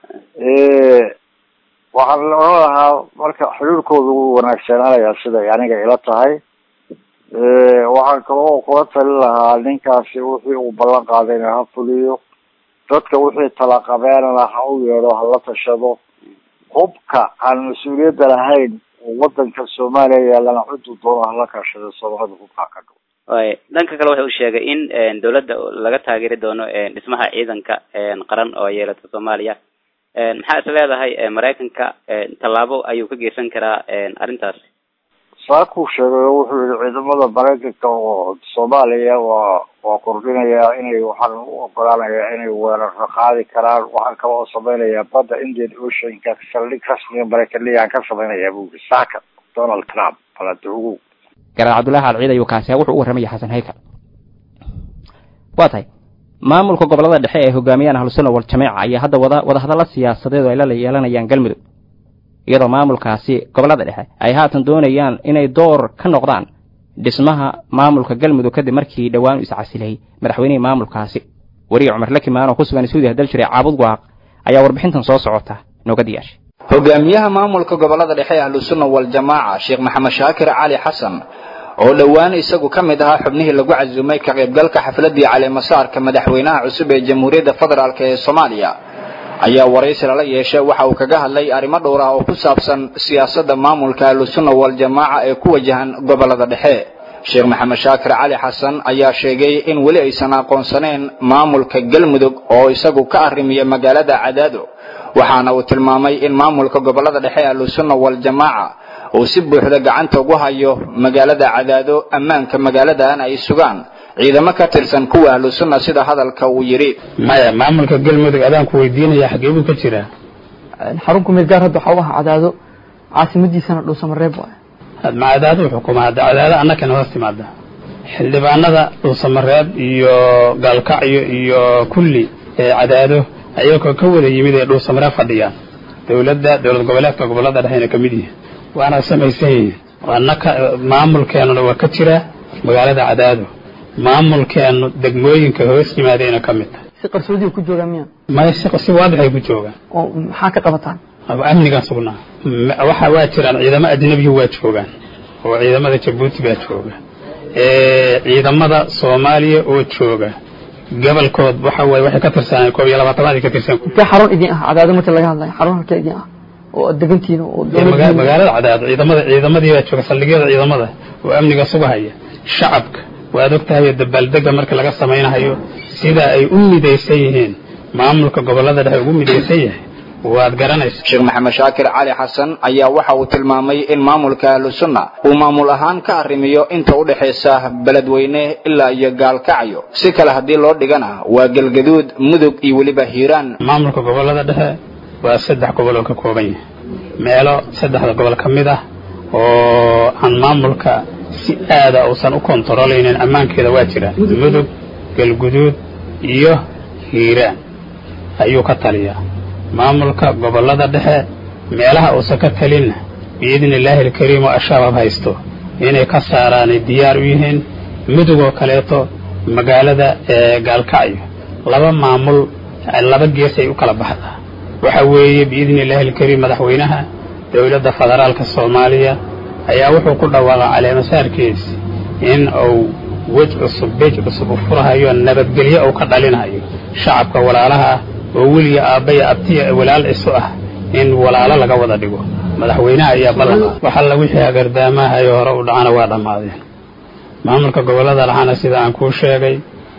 waxaan oran lahaa marka xiriirkoodu wuu wanaagsanaanayaa siday aniga ila tahay waxaan kaloo kula talin lahaa ninkaasi wixii uu ballan qaadayna ha fuliyo dadka wixii talaqabeenana ha u yeedho hala tashado hubka aan mas-uuliyadda lahayn oo wadanka soomaaliya yaalana ciduu doono hala kaashado soomaalida hubkaa ka dhow way dhanka kale waxa uu sheegay in dawladda laga taageeri doono dhismaha ciidanka qaran oo yeelata soomaaliya maxaa is leedahay maraykanka tallaabo ayuu ka geysan karaa arrintaasi saakuu sheegay oo wuxuu yihi ciidamada maraykanka oo soomaaliya waa waa kordhinayaa inay waxaan u ogolaanayaa inay weeraro qaadi karaan waxaan kaloo samaynayaa badda indian oceanka saldhig rasmiga maraykaniyaan ka samaynayaa buu yihi saaka donald trump baladugu garaad cabdullaahi alciid ayuu kaasi wuxuu u warramaya xasan haykal waa tahay maamulka gobollada dhexe ee hogaamiyaan ahlusunna wal jamiica ayaa hadda wada wadahadalla siyaasadeed oo ay la yeelanayaan galmudug iyadoo maamulkaasi gobollada dhexe ay haatan doonayaan inay door ka noqdaan dhismaha maamulka galmudug kadib markii dhowaan u iscasilay madaxweynihii maamulkaasi weriye cumar lakimaan oo ku sugan suudiya daljire caabud waaq ayaa warbixintan soo socota nooga diyaashay hogaamiyaha maamulka gobollada dhexe ee ahlusunna waljamaaca sheekh maxamed shaakir cali xasan oo dhowaan isagu ka mid ahaa xubnihii lagu casuumay ka qaybgalka xafladii caleemasaarka madaxweynaha cusub ee jamhuuriyadda federaalk ee soomaaliya ayaa waraysi lala yeeshay waxa uu kaga hadlay arrimo dhowr ah oo ku saabsan siyaasadda maamulka ahlusunna waljamaaca ee ku wajahan gobollada dhexe sheekh maxamed shaakir cali xasan ayaa sheegay in weli aysan aqoonsaneen maamulka galmudug oo isagu ka arrimiya magaalada cadaado waxaana uu tilmaamay in maamulka gobollada dhexe ahlusunna waljamaaca uu si buuxda gacanta ugu hayo magaalada cadaado ammaanka magaaladan ay sugaan ciidamo ka tirsan kuwa ahlusunna sida hadalka uu yidhi maya maamulka galmudug adaan ku weydiinaya xagee buu ka jiraa xarun kumeed gaar hadda waxaa u ahaa cadaado caasimadiisana dhuusamareeb waay ma cadaado xukumaa cadaado annakana hoos timaada xildhibaanada dhuusamareeb iyo gaalkacyo iyo kulli ee cadaado ayagoo ka wada yimid ee dhuusamareeb fadhiyaan dowladda dowlad goboleedka gobollada dhexeyna ka mid yihiin waana samaysan yihiin annaka maamulkeenuna waa ka jira magaalada cadaado maamulkeenu degmooyinka hoos yimaadayna ka mid tahay si qarsoodiga ku joogaan miya maya si si waadixay ku joogaan oo maxaa ka qabataan amnigan sugnaa waxa waa jiraan ciidamo ajnabiyu waa joogaan oo ciidamada jabuuti baa jooga ciidamada soomaaliya oo jooga gobolkood waxa waaye waxay ka tirsaneen koob iyo labaatanaad ka tirsan intee xarun idin ah cadaado marka laga hadlayo xarun halkee idin ah oo aad degantihiin oo magaalada cadaado ciidamada ciidamadii baa jooga saldhigyada ciidamada oo amniga sugahaya shacabka waad og tahay dabaaldega marka laga samaynahayo sida ay u midaysan yihiin maamulka gobollada dhexe ugu midaysan yahay waad garanaysa sheekh maxamed shaakir cali xasan ayaa waxa uu tilmaamay in maamulka ahlusunna uu maamul ahaan ka arrimiyo inta u dhexaysa beledweyne ilaa iyo gaalkacyo si kale haddii loo dhigana waa galgaduud mudug iyo weliba hiiraan maamulka gobollada dhexe waa saddex gobol oo ka kooban yahay meelo saddexda gobol ka mid ah oo aan maamulka si aada uusan u kontarolaynin ammaankeeda waa jiraan mudug galguduud iyo hiiraan ayuu ka taliyaa maamulka gobollada dhexe meelaha uusan ka talinna biidni illaahi alkariim oo ashabaab haysto inay ka saaraanay diyaar u yihiin mudug oo kaleeto magaalada gaalkacyo laba maamul laba gees ay u kala baxdaa waxa weeye biidni illaahi alkariim madaxweynaha dowladda federaalka soomaaliya ayaa wuxuu ku dhawaaqay caleemasaarkiisi in uu wej cusub beej cusub u furahayo nabadgelyo uu ka dhalinayo shacabka walaalaha ah oo weliga aabbaya abtiya walaal isu ah in walaalo laga wada dhigo madaxweynaha ayaa ballan wax alla wixii hagardaamahayo hore u dhacana waa dhammaadeen maamulka gobollada dhexana sida aan kuu sheegay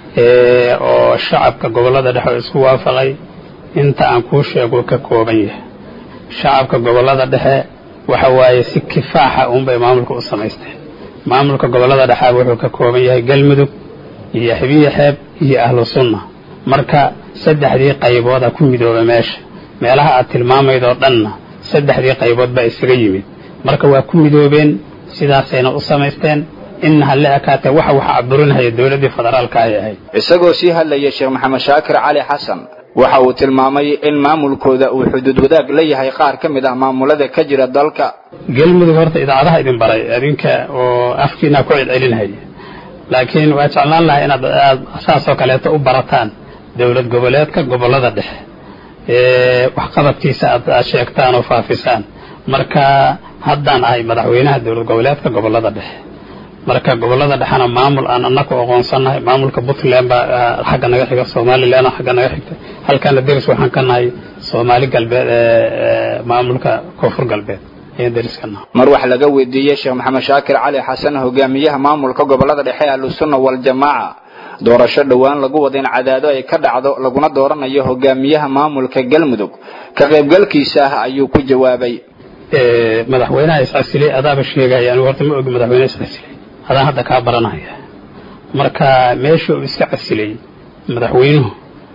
oo shacabka gobollada dhexe oo isku waafaqay inta aan kuu sheego ka kooban yahay shacabka gobollada dhexe waxa waaye si kifaaxa uunbay maamulka u samaysteen maamulka gobollada dhexaaba wuxuu ka kooban yahay galmudug iyo xebiye xeeb iyo ahlu sunna marka saddexdii qaybooda ku midooba meesha meelaha aad tilmaamayd oo dhanna saddexdii qaybood baa isaga yimid marka waa ku midoobeen sidaasayna u samaysteen inna halle ekaatee waxa waxa caburinaya dowladdii federaalka ay ahayd isagoo sii hadlaya sheekh maxamed shaakir cali xasan waxa uu tilmaamay in maamulkooda uu xuduud wadaag la yahay qaar ka mid ah maamulada ka jira dalka galmudug horta idaacadaha idin baray adinka oo afkiina ku celcelinhaya laakiin waa jeclaan lahaa inaad aad saasoo kaleeto u barataan dowlad goboleedka gobollada dhexe waxqabadkiisa aad aad sheegtaan oo faafisaan marka haddaan ahay madaxweynaha dowlad goboleedka gobollada dhexe marka gobollada dhexena maamul aan anaku aqoonsannahay maamulka puntland baa xagga naga xiga somaliland xagga naga xigta halkana deris waxaan ka nahay soomaali galbeed maamulka koonfur galbeed ayaan deris ka nahay mar wax laga weydiiyey sheekh maxamed shaakir cali xasan hogaamiyaha maamulka gobollada dhexe ahlusunna waljamaaca doorasho dhowaan lagu wada in cadaado ay ka dhacdo laguna dooranayo hogaamiyaha maamulka galmudug ka qaybgalkiisa ah ayuu ku jawaabay madaxweynaha iscasilay adaaba sheegaya anigu horta ma ogi madaxweyne iscasilay adaan hadda kaa baranaya marka meesha uu iska casilay madaxweynuhu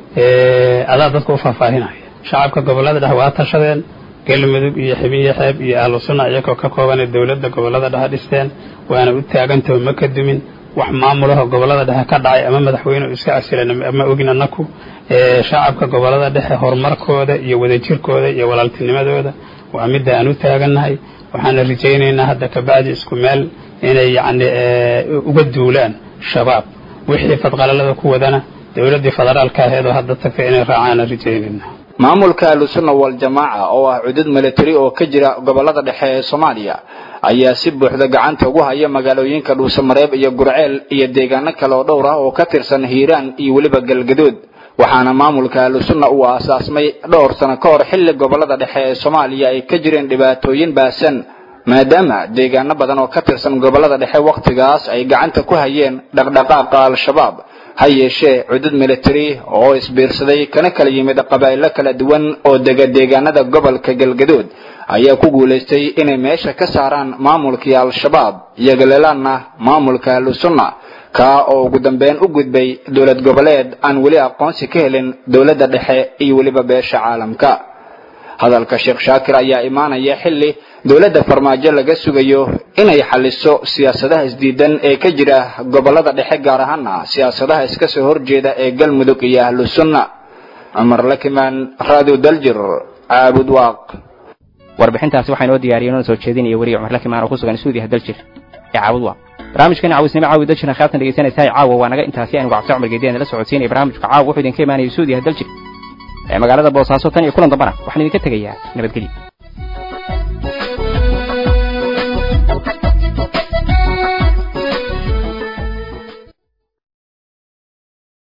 adaa dadka u faahfaahinaya shacabka gobollada dhexe waa tashadeen galmudug iyo xibiye xeeb iyo ahlu sunna iyagoo ka koobanay dowladda gobollada dhexe dhisteen waana u taagantaho ma ka dumin wax maamulaho gobollada dhexe ka dhacay ama madaxweyne uu iska casilan ma ogin annaku shacabka gobollada dhexe horumarkooda iyo wadajirkooda iyo walaaltinimadooda waa midda aan u taagannahay waxaana rajaynaynaa hadda kabacdi isku meel inay yacni uga duulaan shabaab wixii fadqalalada ku wadana dowladdii federaalka aheed oo hadda tagtay inay raacaana rajaynayna maamulka ahlusunna waljamaaca oo ah cudud militari oo ka jira gobollada dhexe ee soomaaliya ayaa si buuxda gacanta ugu haya magaalooyinka dhuusamareeb iyo gurceel iyo deegaano kale oo dhowr ah oo ka tirsan hiiraan iyo weliba galgadood waxaana maamulka ahlusunna uu aasaasmay dhowr sano ka hor xilli gobollada dhexe ee soomaaliya ay ka jireen dhibaatooyin baasan maadaama deegaano badan oo ka tirsan gobollada dhexe wakhtigaas ay gacanta ku hayeen dhaqdhaqaaqa al-shabaab ha yeeshee cudud militari oo isbiirsaday kana kala yimid qabaa'ilo kala duwan oo dega deegaanada gobolka galgadood ayaa ku guulaystay inay meesha ka saaraan maamulkii al-shabaab iyagaleelaanna maamulka ahlusunna kaa oo ugu dambeyn u gudbay dowlad goboleed aan weli aqoonsi ka helin dowladda dhexe iyo weliba beesha caalamka hadalka sheekh shaakir ayaa imaanaya xilli dowladda farmaajo laga sugayo inay xaliso siyaasadaha isdiidan ee ka jira gobollada dhexe gaar ahaana siyaasadaha iska soo horjeeda ee galmudug iyo ahlu sunna cumar lakimaan radio daljir caabud waaq warbixintaasi waxaa inoo diyaariyay inoo soo jeedinaya weliga cumar lakimaan oo ku sugan stuudiyaha daljir ee caabud waaq barnaamijkan caawisnimo caawi daljirna khiyaartan dhegeysanaysaa caawa waa naga intaasi anigu cabdi cumar geediyan la socodsiinaya barnaamijka caawa wuxuu idinka imaanaya stuudiyaha daljir ee magaalada boosaaso tan iyo kulan dambana waxaan idinka tegayaa nabadgelyo